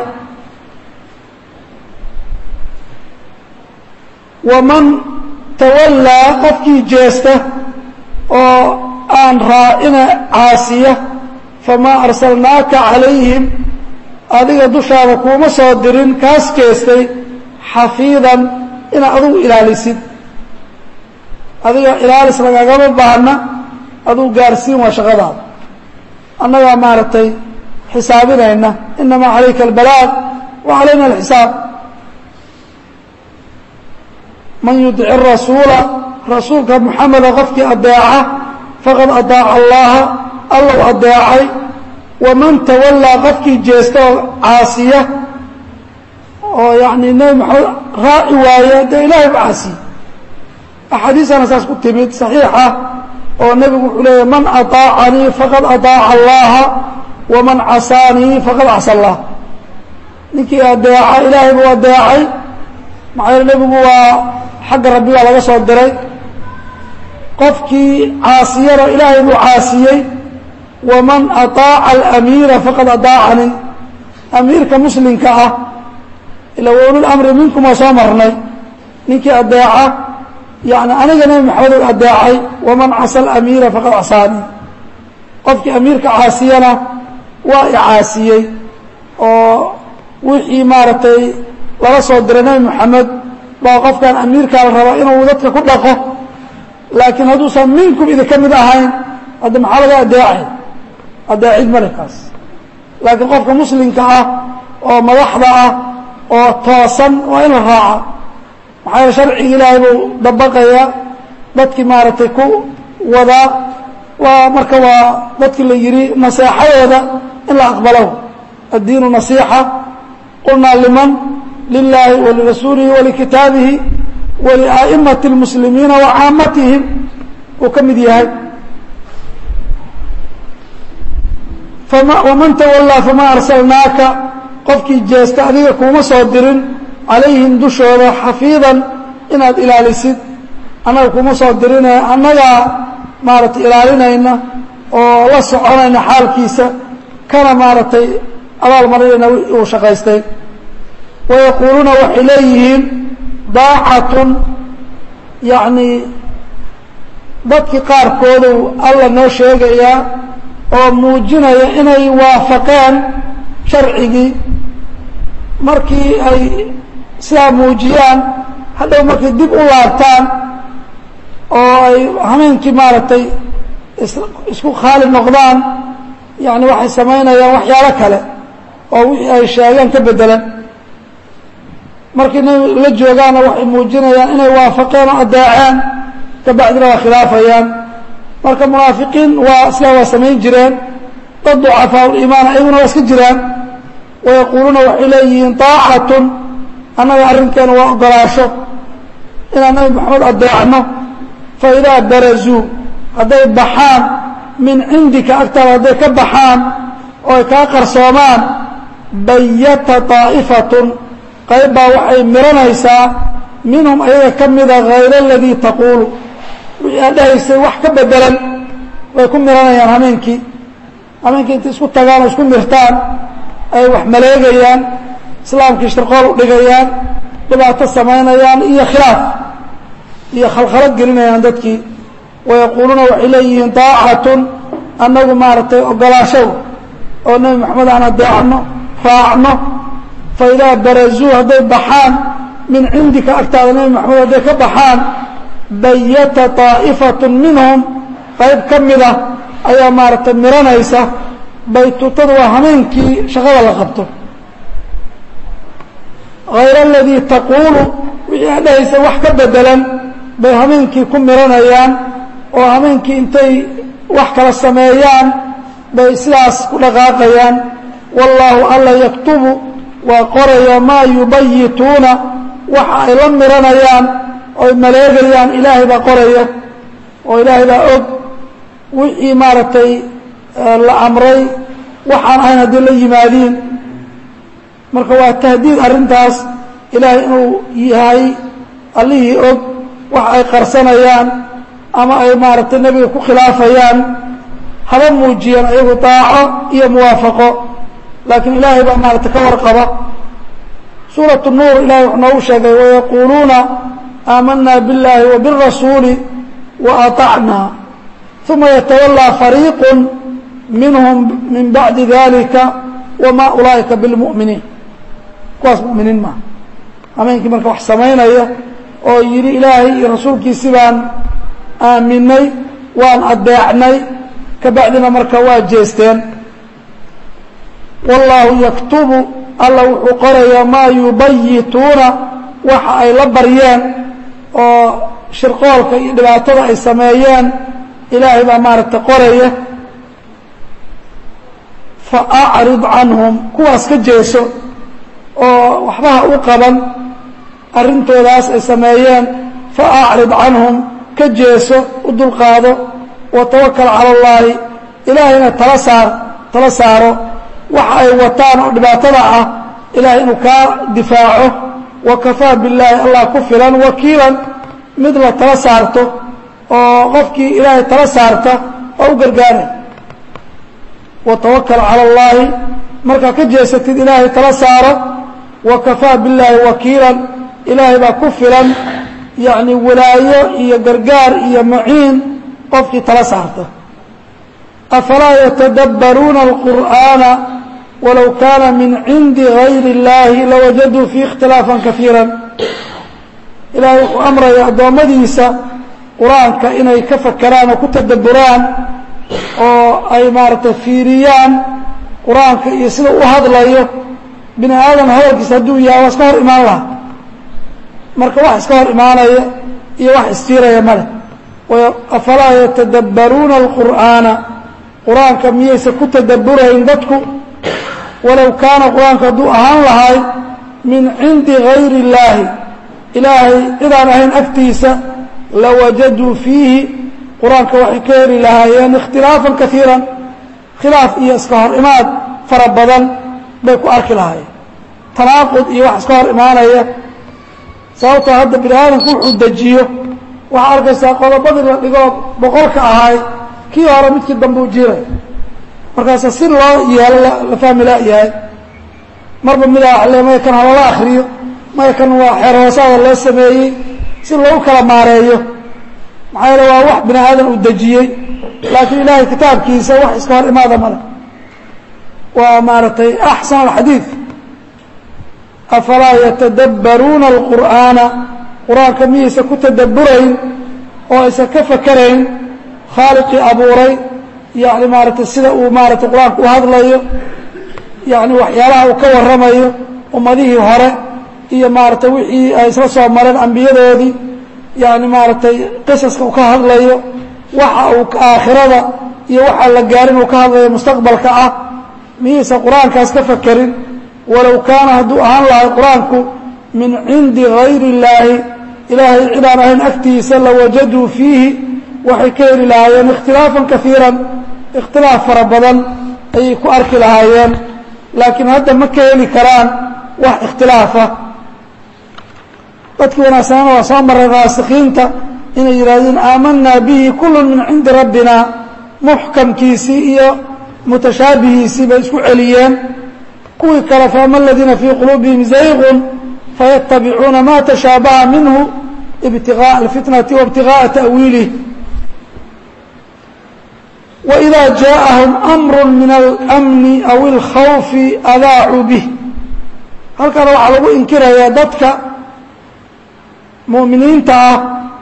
waman tawallaa qofkii jeesta oo aan raacina caasiya famaa arsalnaaka calayhim adiga dushaada kuuma soo dirin kaas jeestay xafiidan inaad adugu ilaalisid adiga ilaalis lagagama baahna adugu gaarsiin waa shaqadaada annagaa maaragtay xisaabinayna inamaa calayka albalaaq wa calayna alxisaab man yudic rasuula rasuulka muxameda qofkii adeeca faqad adaaca allaha allow adeecay waman tawallaa qofkii jeesta oo caasiya oo yacni nebi maxamed raaci waaya dee ilaahay ba caasiye axaadiisana saas ku timid saxiixa oo nebigu wuxuu leeyahy man aطaacanii faqad aطaaca allaha waman casaanii faqad casa allah ninkii adeeca ilaahay buu adeecay maxaa yeele nebigu waa xagga rabbi baa laga soo diray qofkii caasiyana ilaahay buu caasiyey waman aطaaca alamiira faqad adaacanii amiirka muslimka ah ila waulul amri minkum waa soo marnay ninkii adeeca yani aniga nebi maxamed u adeecay waman casa alamiira faqad casaanii qofkii amiirka caasiyana waa i caasiyey oo wixii maaragtay laga soo diray nebi moxamed baa qofkan amiirkaa la rabaa inuu dadka ku dhaqo laakiin hadduusan minkum idinka mid ahayn hadda maxaa laga adeecay adeecid male kaas laakiin qofka muslimka ah oo madaxda ah oo toosan waa in la raaca maxaa yeele sharciga ilaahay buu dabaqayaa dadkii maaragtay ku wadaa waa marka waa dadkii la yidhi naseexadooda in la aqbalo addiinu nasiixa qulnaa liman lilaahi walirasuulihi walikitaabihi waliaa'imati اlmuslimiina wa caamatihim uu ka mid yahay waman tawallaa fama arsalnaaka qofkii jeesta adiga kuuma soo dirin calayhim dushooda xafiidan inaad ilaalisid annaga kuma soo dirine annagaa maaragtay ilaalinayna oo la soconayna xaalkiisa kana maaragtay abaal marinayna uu shaqaystay wayaquuluuna waxay leeyihiin daacatun yacnii dadkii qaarkoodu alla noo sheegayaa oo muujinaya inay waafaqeen sharcigii markii ay sidaa muujiyaan hadhow markay dib u laabtaan oo ay hameenkii maaragtay isku khaali noqdaan yani waxay samaynayaan waxyaalo kale oo wixii ay sheegeen ka bedelan markii nabi la joogaanna waxay muujinayaan inay waafaqeen oo addeeceen kabacdina waa khilaafayaan marka munaafiqiin waa sidaa waa samayn jireen dad ducafaa uliimaan ayaguna waa iska jiraan wayaquuluuna waxay leeyihiin daacatun annaga arrinkeena waa ogolaasho inaan nabi maxamed addeecno fa idaa barazuu hadday baxaan min cindika agtaada hadday ka baxaan oo ay kaa qarsoomaan bayata طaa'ifatun qayb baa waxay miranaysaa minhum ayaga ka mida hayra aladii taquulu wixii aad dhahaysay wax ka bedelan way ku miranayaan hameenkii hameenkii intay isku tagaan oo isku mirtaan ay wax maleegayaan islaamkii shirqool u dhigayaan dhibaato samaynayaan iyo khilaaf iyo khalkhalad gelinayaan dadkii wayaquuluuna waxay leeyihiin daacatun annagu maaragtay ogolaashow oo nebi moxamed aan adeecno raacno fa idaa barazuu hadday baxaan min cindika agtaada nebi moxamed hadday ka baxaan bayata طaa'ifatun minhum qayb ka mida ayaa maaragtay miranaysa baytuutada waa hameenkii shaqada la qabto hayra aladii taquulu wixii aad dhahaysa wax ka bedelan bay hameenkii ku miranayaan oo hameenkii intay wax kala sameeyaan bay sidaas ku dhaqaaqayaan wallaahu alla yaktubu waa qoraya maa yubayituuna waxa ay la miranayaan oy maleegayaan ilaahay baa qoraya oo ilaahay baa og wixii maaragtay la amray waxaan ahayn haddii la yimaadiin marka waa tahdiid arrintaas ilaahay inuu yahay allihii og wax ay qarsanayaan ama ay maaragtay nebiga ku khilaafayaan haba muujiyeen ayagu daaco iyo muwaafaqo laakiin ilaahay baa maaragtay ka warqaba suuratu nuur ilahay wuxuu noogu sheegay wayaquuluuna aamanaa biاllahi wa biالrasuuli wa aطacnaa uma yatawallaa fariiqu minhum min bacdi dalika wama ulaa'ika biاlmu'miniin kuwaas mu'miniin maaha hameenkii marka wax samaynaya oo yidhi ilaahay iyo rasuulkiisi baan aaminay waan adeecnay kabacdina marka waa jeesteen wallaahu yaktubu alla wuxuu qorayaa maa yubayituuna waxa ay la baryeen oo shirqoolka iyo dhibaatada ay sameeyeen ilaahay baa maaragtay qoraya fa acrid canhum kuwaas ka jeeso oo waxbaha u qaban arrintoodaas ay sameeyeen fa acrid canhum ka jeeso u dulqaado wa tawakal cala allaahi ilaahayna tala saar tala saaro waxa ay wataan oo dhibaatada ah ilahay inuu kaa difaaco wa kafaa billaahi allah ku filan wakiilan mid la tala saarto oo qofkii ilaahay tala saarta oo u gargaaray wa tawakal cala allaahi markaa ka jeesatid ilaahay tala saaro wa kafaa billaahi wakiilan ilaahay baa ku filan yacni walaayo iyo gargaar iyo maciin qofkii tala saarta afalaa yatadabbaruuna alqur'aana walow kaana min cindi gayri اllaahi lawajaduu fiih ikhtilaafan kaiira ilaahay wuxuu amraya addoommadiisa qur-aanka inay ka fakeraan oo ku tadabburaan oo ay maaragtay fiiriyaan qur-aanka iyo sida u hadlayo bini aadam hadalkiisa hadduu yahay waa iska hor imaan laha marka wax iska hor imaanaya iyo wax istiiraya male afalaa yatadabbaruuna alqur'aana qur-aanka miyaysa ku tadabburayn dadku walow kaana qur-aanku hadduu ahaan lahay min cindi gayri illaahi ilaahay cidaan ahayn agtiisa lawajaduu fiihi qur-aanka waxay ka heli lahaayeen ikhtilaafan kaiiran khilaaf iyo iska hor imaad fara badan bay ku arki lahaayeen tanaaqud iyo wax iska hor imaanaya sababtoo hadda bini aadamku wuxuu dejiyo waxaa arkaysaa qodobadii la dhigoo boqolka ahay kii hore midkii dambuu jiray markaasa si loo yeelo la fahmi laayahay marba midaa waxle maya kan halala akriyo maya kan waa xeer hoosaada loo sameeyey si loogu kala maareeyo maxaa yeele waa wax bini aadan uu dejiyey laakiin ilaahay kitaabkiisa wax iska hor imaada male waa maaragtay axsan alxadiid afalaa yatadabbaruuna alqur'aana qur-aanka miyaysa ku tadabburayn oo aysan ka fakerayn khaaliqii abuuray yani maaragtay sida uu maaratay qur-aanka u hadlayo yani waxyaalaha uu ka warramayo ummadihii hore iyo maaragtay wixii ay isla soo mareen ambiyadoodii yani maaragtay qisaska uu ka hadlayo waxa uu aakhirada iyo waxaa la gaarin uu ka hadlayo mustaqbalka ah miyaysan qur-aankaas ka fakerin walow kaana hadduu ahaan lahay qur-aanku min cindi gayri illaahi ilaahay cidaan ahayn agtiisa lawajaduu fiihi waxay ka heli lahaayeen ikhtilaafan kaiiran ikhtilaaf fara badan ayay ku arki lahaayeen laakiin hadda ma ka heli karaan wax ikhtilaafa dadkii wanaagsanana waa soo maray raasikiinta inay yidhahdeen aamanaa bihi kullun min cindi rabbina muxkamkiisii iyo mutashaabihiisii bay isku celiyeen kuwii kale faama aladiina fii quluubihim zayqun fayatabicuuna ma tashaabaha minhu ibtiغاء الfitnati وابtiغاءa ta'wiilih وإida jaaءahum أmr min الأmni aw الkhawfi adaacuu bih halkana waxaa lagu inkirayaa dadka muؤminiinta ah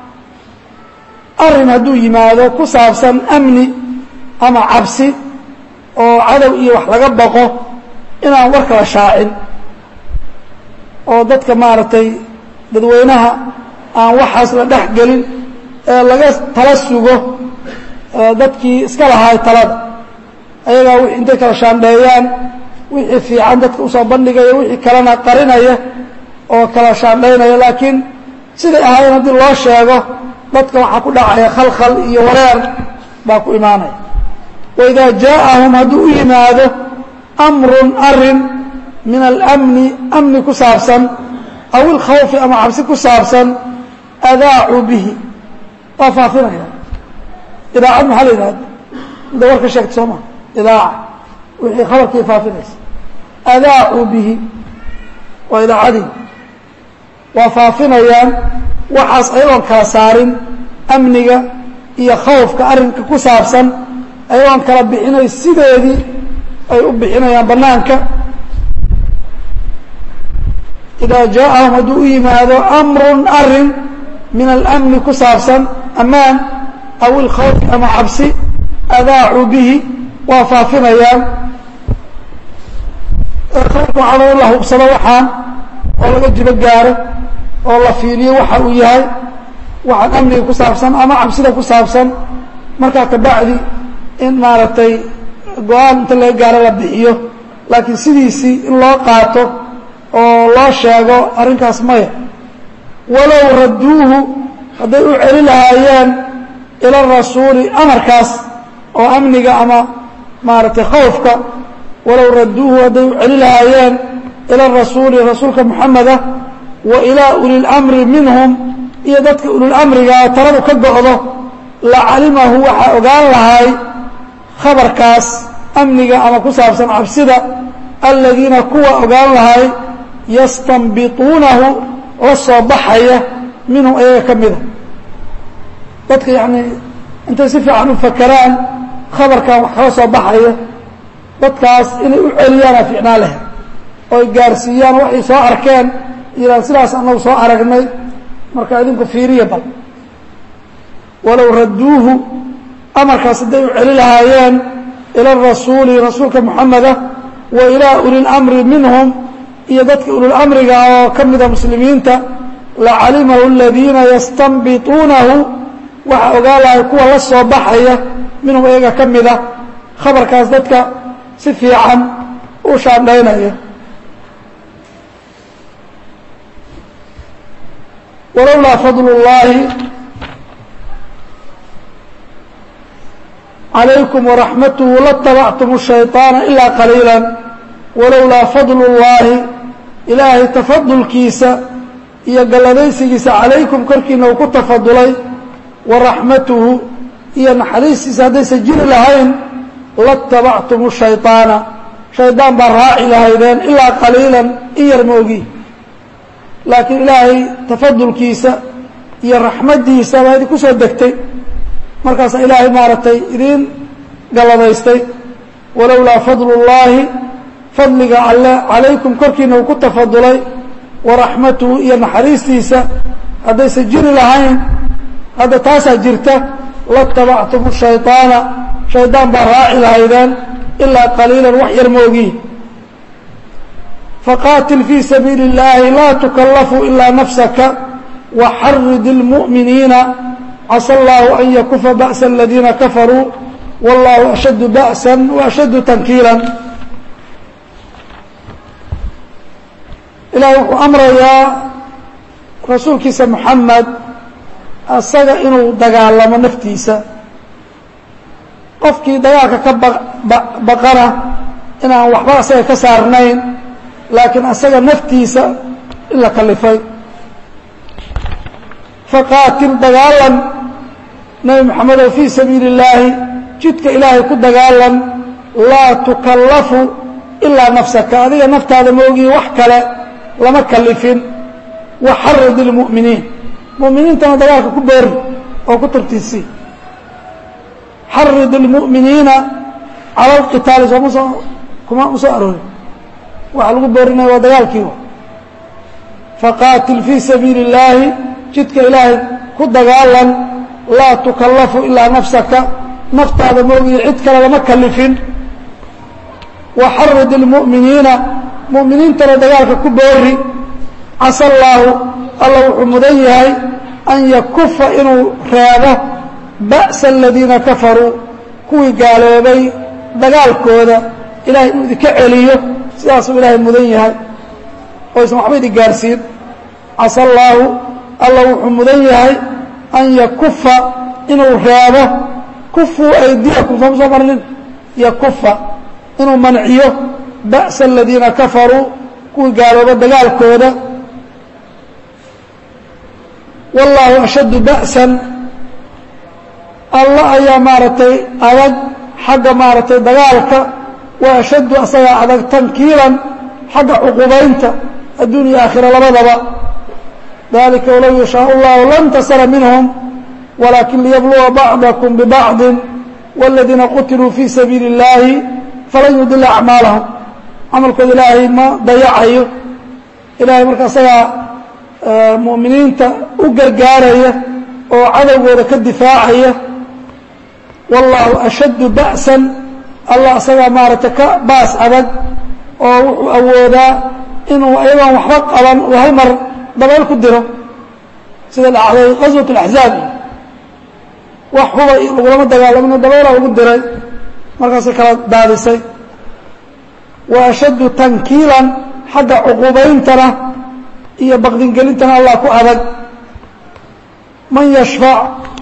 arin hadduu yimaado ku saabsan amni ama cabsi oo cadow iyo wax laga baqo inaan war kala shaacin oo dadka maaragtay dadweynaha aan waxaas la dhex gelin ee laga tala sugo dadkii iska lahaay talada ayagaa w intay kala shaandheeyaan wixii fiican dadka usoo bandhigaya wixii kalena qarinaya oo kala shaandhaynaya laakiin siday ahaayeen haddii loo sheego dadka waxaa ku dhacaya khalkhal iyo wareer baa ku imaanaya waidaa jaaءahum hadduu u yimaado amrun arin min alamni amni ku saabsan aw ilkhawfi ama cabsi ku saabsan adaacuu bihi waa faafinaya idaacad maxaa la yidhahda mida warka sheegta soo maa idaaca wixii khabarkii faafinaysa adaacuu bihi waa idaacadii waa faafinayaan waxaas ayagoon kala saarin amniga iyo khawfka arrinka ku saabsan ayagoon kala bixinay sideedii ay u bixinayaan banaanka idaa jaaءahum hadduu u yimaado amrun arin min alamni ku saabsan amaan aw ilkhawfi ama cabsi adaacuu bihi waa faafinayaan khawfka waxaa loo la hubsado waxaan oo laga jibo gaaro oo la fiiliyo waxa uu yahay waxaan amniga ku saabsan ama cabsida ku saabsan markaa kabacdi in maaragtay go-aan inta laga gaaro la bixiyo laakiin sidiisii in loo qaato oo loo sheego arrinkaas maya walow radduuhu hadday u celi lahaayeen ila rasuuli amarkaas oo amniga ama maaragtay khawfka walow radduuhu hadday u celi lahaayeen ila rasuuli rasuulka moxameda wa ilaa ulilamri minhum iyo dadka ulilamrigaa taladu ka go'do la calimahu waxaa ogaan lahay khabarkaas amniga ama ku saabsan cabsida aladiina kuwa ogaan lahay yastanbituunahu la soo baxaya minhum ayaga ka mida dadka yacnii intay si fiican u fakeraan khabarkan wax kala soo baxaya dadkaas inay u celiyaana fiicnaa leh ooy gaarsiiyaan waxay soo arkeen yidhahn sidaas annagu soo aragnay marka idinku fiiriya bal walow radduuhu amarkaas hadday u celi lahaayeen ila rasuuli rasuulka moxameda wa ilaa ulilamri minhum iyo dadka ulilamriga oo ka mida muslimiinta lacalimahu aladiina yastanbituunahu waxaa ogaa lahay kuwa la soo baxaya minhum iyaga ka mida khabarkaas dadka si fiican u u shaandhaynaya walowlaa fadl اllahi calaykum waraxmatuhu latabactum الshayطaana ilaa qaliila walowlaa fadl اllahi ilaahay tafadulkiisa iyo galladaysigiisa calaykum korkiina uu ku tafadulay waraxmatuhu iyo naxariistiisa haddaysan jiri lahayn latabactum الshayطaana shaydaan baa raaci lahaydeen ilaa qaliilan in yar moogi laakiin ilaahay tafadulkiisa iyo raxmaddiisa baa idinku soo degtay markaasaa ilaahay maaragtay idiin galladaystay walowlaa fadlu اllaahi fadliga alle calaykum korkiina uu ku tafadulay waraxmatuhu iyo naxariistiisa haddaysan jiri lahayn hadda taasaa jirta latabactum الshayطaana shaydaan baa raaci lahaydeen ilaa qaliilan wax yar moogi faqaatil fii sabiili اllaahi laa tukallafu ilaa nafsaka waxarid اlmu'miniina casa allahu an yakufa ba'sa aladiina kafaruu wallahu ashaddu ba'sa waashaddu tankiilan ilaah wuxuu amrayaa rasuulkiisa moxamed asaga inuu dagaalamo naftiisa qofkii dagaalka ka baqana inaan waxba asaga ka saarnayn laakiin asaga naftiisa in la kalifay faqaatil dagaalan nebi moxamedow fii sabiili اllaahi jidka ilaahay ku dagaalan laa tukallafu ilaa nafsaka adiga naftaada moogihi wax kale lama kalifin waxarid ilmu'miniin mu'miniintana dagaalka ku boori oo ku tartiisi xarid ilmu'miniina cala alqitaali sooma soo kuma u soo aroorin waxaa lagu boorinaya waa dagaalkii faqaatil fii sabiili اllaahi jidka ilaahay ku dagaalan laa tukallafu ilaa nafsaka naftaada moogihi cid kale lama kalifin waxarid ilmu'miniina mu'miniintana dagaalka ku boori casa allaahu alla wuxuu mudan yahay an yakufa inuu reebo ba'sa aladiina kafaruu kuwii gaaloobay dagaalkooda ilahay inuu idinka celiyo sidaasuu ilaahay mudan yahay oysan waxba idin gaarsiin casa allaahu alla wuxuu mudan yahay an yakufa inuu reebo kufuu aydiyakum sooma soo marnin yakufa inuu manciyo ba'sa aladiina kafaruu kuwii gaalooba dagaalkooda wallaahu ashaddu ba'san alla ayaa maaragtay adag xagga maaragtay dagaalka wa ashaddu asagaa adag tankiilan xagga cuqubaynta adduun iyo aakhira labadaba dalika walow yashaau llahu lantasara minhum walakin liyabluwa bacdakum bibacdi wاladiina qutiluu fii sabiili اllaahi falan yudila acmaalahum camalkooda ilaahay ma dayacayo ilahay marka asagaa mu'miniinta u gargaaraya oo cadowgooda ka difaacaya wallaahu ashaddu ba'san allah asagaa maaragtay ka baas adag oo wuxuu awoodaa inuu ayagoon waxba qaban uu hal mar dabeyl ku diro sida dhacday qaswat اlaxzaab wax huba lagulama dagaalamino dabeylaa lagu diray markaasay kala daadisay wa ashaddu tankiilan xagga cuqubayntana iyo baqdingelintana allah ku adag man yashfac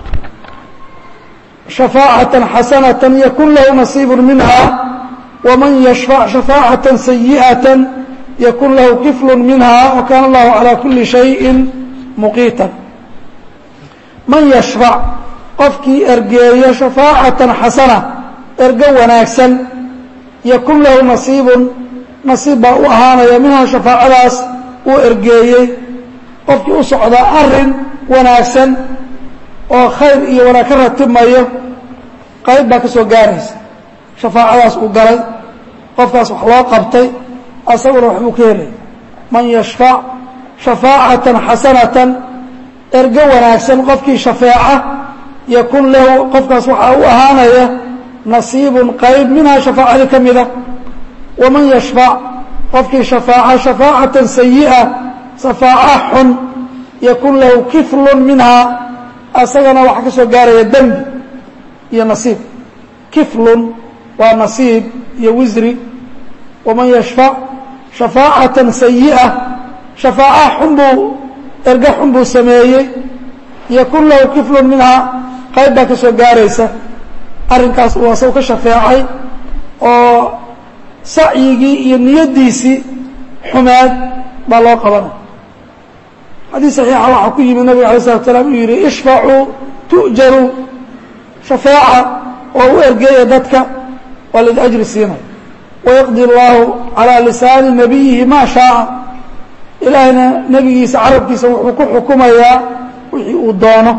shafaacatan xasanatan yakun lahu nasiibu minha waman yashfac shafaacatan sayi'atan yakun lahu kiflu minha wa kaana allahu calaa kuli shayin muqiitan man yashfac qofkii ergeeyo shafaacatan xasana ergo wanaagsan yakun lahu nasiibun nasiib baa u ahaanaya minhaa shafaacadaas uu ergeeyey qofkii u socdaa arin wanaagsan oo khayr iyo wanaag ka ratimayo qayb baa ka soo gaaraysa shafaacadaas uu galay qofkaas wax loo qabtay asaguna waxbuu ka helaya man yashfac shafaacatan xasanatan ergo wanaagsan qofkii shafeeca yakun lahu qofkaas waxaa u ahaanaya nasiibun qayb minhaa shafaacadii ka mida waman yashfac qofkii shafaaca shafaacatan sayi'a shafaaca xun yakun lahu kiflun minhaa asagana waxaa ka soo gaaraya dembi iyo nasiib kiflun waa nasiib iyo wisri waman yashfac shafaacatan sayi'a shafaaca xun buu erga xun buu sameeyey yakun lahu kiflun minhaa qayb baa ka soo gaaraysa arrinkaas uu asagu ka shafeecay oo sacyigii iyo niyaddiisii xumeed baa loo qabanay xadiis saxiixa waxaa ku yimid nabiga alay slatu salaam uu yidhi ishfacuu tu'jaruu shafeeca oo u ergeeya dadka waa laidi ajri siinay wayaqdi اllahu calىa lisaani nabiyihi maa shaaa ilaahayna nebigiisa carabkiisa wuxuu ku xukumayaa wixii uu doono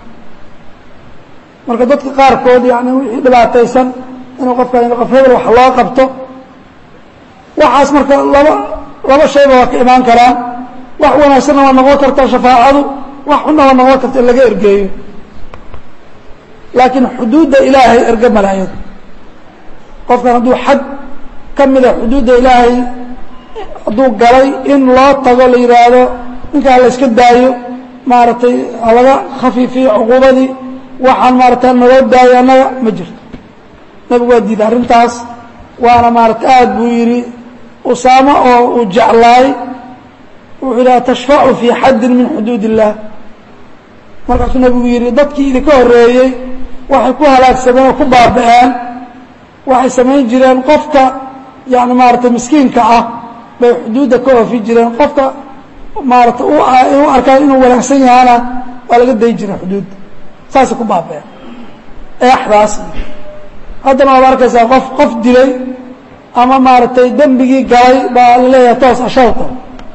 marka dadka qaarkood yani wixii dhibaataysan inuu qofka qof hebel wax loo qabto waxaas marka laba laba shayba waa ka imaan karaan wax wanaagsanna waa noqon karta shafaacadu wax xunna waa noqon karta in laga ergeeyo laakiin xuduudda ilaahay erge malaayad qofkan hadduu xad ka mida xuduudda ilaahay hadduu galay in loo tago la yidhaahdo ninkaa la iska daayo maaragtay halaga khafiifiyo cuquubadii waxaan maarata naloo daayo annaga ma jirto nabigu waa diiday arrintaas waana maarata aad buu yidhi usaamo oo uu jeclaay wuxuu yidhaha tashfacu fii xaddin min xuduud illah markaasuu nabigu yidhi dadkii idinka horreeyey waxay ku halaagsameen oo ku baaba'een waxay samayn jireen qofka yani maarata miskiinka ah bay xuduudda ka oofi jireen qofka maarata u arkaan inuu wanaagsan yahana waa laga dayi jiray xuduudda saasay ku baaba'een eexdaas haddana waad arkaysaa qof qof dilay ama maaragtay dembigii galay baa laleeyahay toos ashalta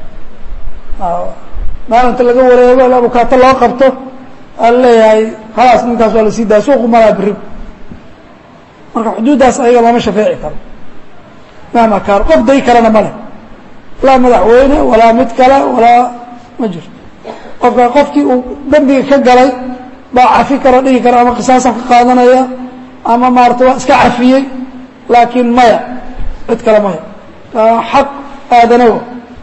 maalinta laga wareego abukaato loo qabto aa laleeyahay khalaas ninkaas waa la sii daaya suuqu malaa beri marka xuduuddaas ayaga looma shafeeci karo mahma kaano qof day karana ma leh laa madaxweyne walaa mid kale walaa ma jirto qofka qofkii uu dembiga ka galay baa cafi karo dhigi kara ama qisaasa ka qaadanaya ama maarata waa iska cafiyey laakiin maya cid kale maya xaq aadanawa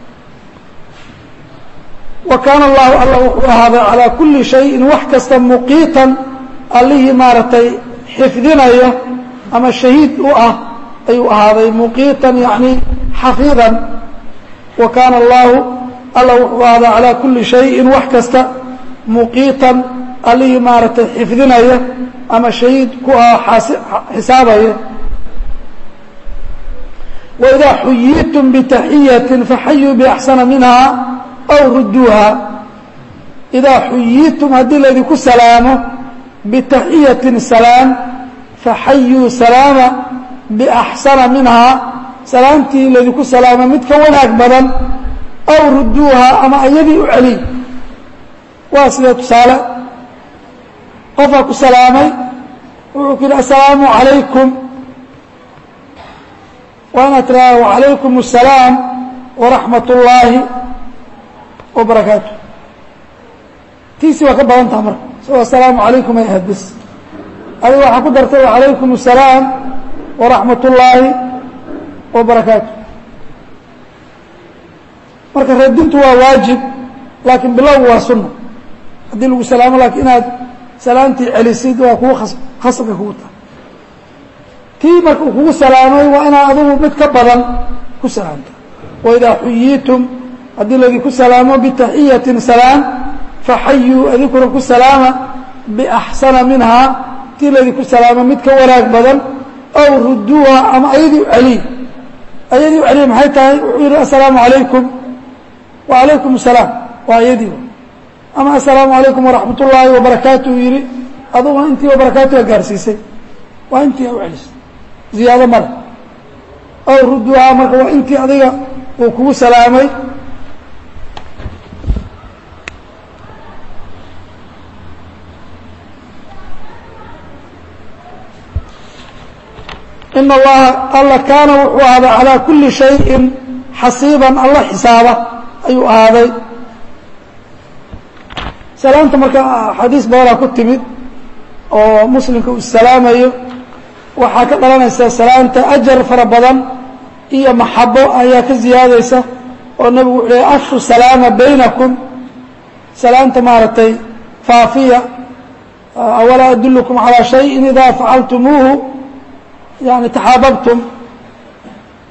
wa kaana allahu alla wuxuu ahaaday calaa kulli shayin wax kasta muqiitan allihii maaragtay xifdinaya ama shahiid u ah ayuu ahaaday muqiitan yani xafiidan wa kaana allahu alla wuxuu ahaaday calaa kulli shayin wax kasta muqiitan allihii maaragtay xifdinaya ama shahiid ku ah xisaabaya waidaa xuyiitum bitaxiyatin faxayuu biaxsana minha aw rudduuha idaa xuyiitum haddii laydinku salaamo bitaxiyatin salaam faxayuu salaama biaxsana minhaa salaamtii laydinku salaamo mid ka wanaag badan aw rudduuha ama ayadii u celiy waa sidee tusaale qofaa ku salaamay wuxuu ku yidhi assalaamu calaykum waa inaad tiraada wacalaykum الsalaam waraxmat اllaahi wabarakaatu tiisi waa ka badan taha marka isagoo assalaamu calaykum ay ahayd bis adiga waxaa ku dartay wacalaykum الsalaam waraxmat اllaahi wabarakaatu marka radintu waa waajib laakiin bilowgu waa sunna haddii lagu salaamo lakiin inaad salaamtii celisid waa kugu khasabka kugu tahay tii marka uu kugu salaamay waa inaad adigu mid ka badan ku salaamta waidaa xuyiitum haddii laydinku salaamo bitaxiyatin salaam faxayuu adinkuna ku salaama biaxsana minhaa tii laydinku salaamo mid ka wanaag badan aw rudduuha ama ayadii u celiy ayadii u celiy maxay tahay wuxuu yihi assalaamu calaykum wacalaykum asalaam waa ayadii ama assalaamu calaykum waraxmat ullaahi wabarakaatu uu yihi aduguna intii wabarakaatuga gaarsiisay waa intii u celisay ziyaado male aw rudduuhaa marka waa intii adiga uu kugu salaamay in allaha alla kaana wuxuu ahaaday calaa kulli shayin xasiiban alla xisaaba ayuu ahaaday salaamta marka xadiis badanaa ku timid oo muslimka uu salaamayo waxaa ka dhalanaysa salaamta ajar fara badan iyo maxabo ayaa ka ziyaadaysa oo nebigu wuxuu leey afshu salaama baynakum salaamta maaragtay faafiya awalaa adulukum calaa shayin idaa facaltumuuhu yani taxaababtum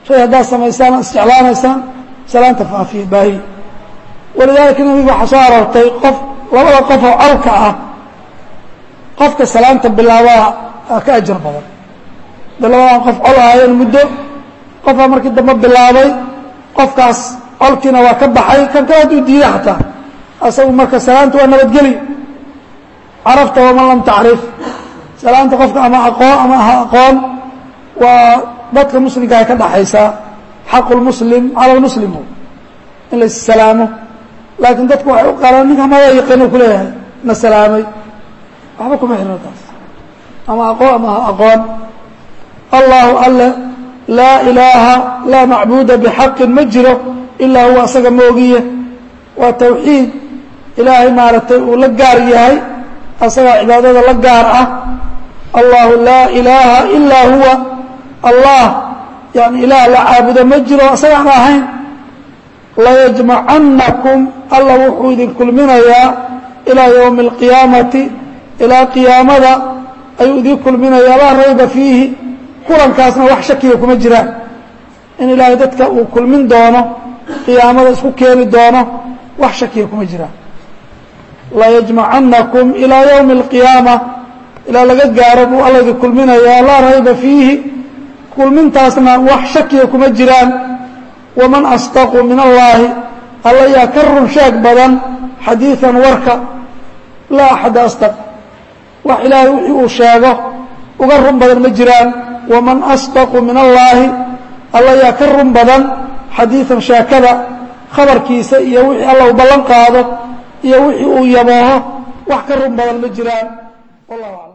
shay haddaad samaysaan isjeclaanaysaan salaanta faafiya baahiya walidaalika nabiga waxaa soo aroortay qof labada qof oo colka ah qofka salaanta bilaabaa ka ajar badan de labadan qof col ahaayeen muddo qofaa markii dambe bilaabay qofkaas colkiina waa ka baxay kan kale hadduu diiday xataa asagu marka salaanta waa nabadgeli carafta waman lam tacrif salaanta qofka ama aqoon ama aha aqoon waa dadka muslimka ay ka dhaxaysaa xaqu lmuslim cala lmuslim in la issalaamo laakiin dadku waxay u qalaan ninka mada yaqiino kuleeyahay na salaamay waxba kuma xirno taas ama aqoon ama aha aqoon allahu alle laa ilaaha laa macbuuda bixaqin ma jiro ilaa huwa asaga moogiye waa tawxiid ilaahay maaragtay uu la gaar yahay asagaa cibaadada la gaar ah allahu laa ilaaha ilaa huwa allah yani ilaah la caabudo ma jiro asagaan ahayn layajmacannakum alla wuxuu idin kulminayaa ilaa ywmi اlqiyaamati ilaa qiyaamada ayuu idin kulminayaa laa rayba fiihi kulankaasna wax shakiga kuma jiraan in ilaahay dadka uu kulmin doono qiyaamada isku keeni doono wax shakiga kuma jiraan layajmacannakum ilaa ywmi اlqiyaama ilaa laga gaaro buu alla idin kulminayaa laa rayba fiihi kulmintaasna wax shakiga kuma jiraan waman asdaqu min allaahi alla yaa ka run sheeg badan xadiidan warka laa axada asdaq wax ilaahay wixii uu sheego uga run badan ma jiraan waman asdaqu min allaahi alla yaa ka run badan xadiidan sheekada khabarkiisa iyo wixii alla uu ballan qaado iyo wixii uu yabooho wax ka run badan ma jiraan wallahu aclam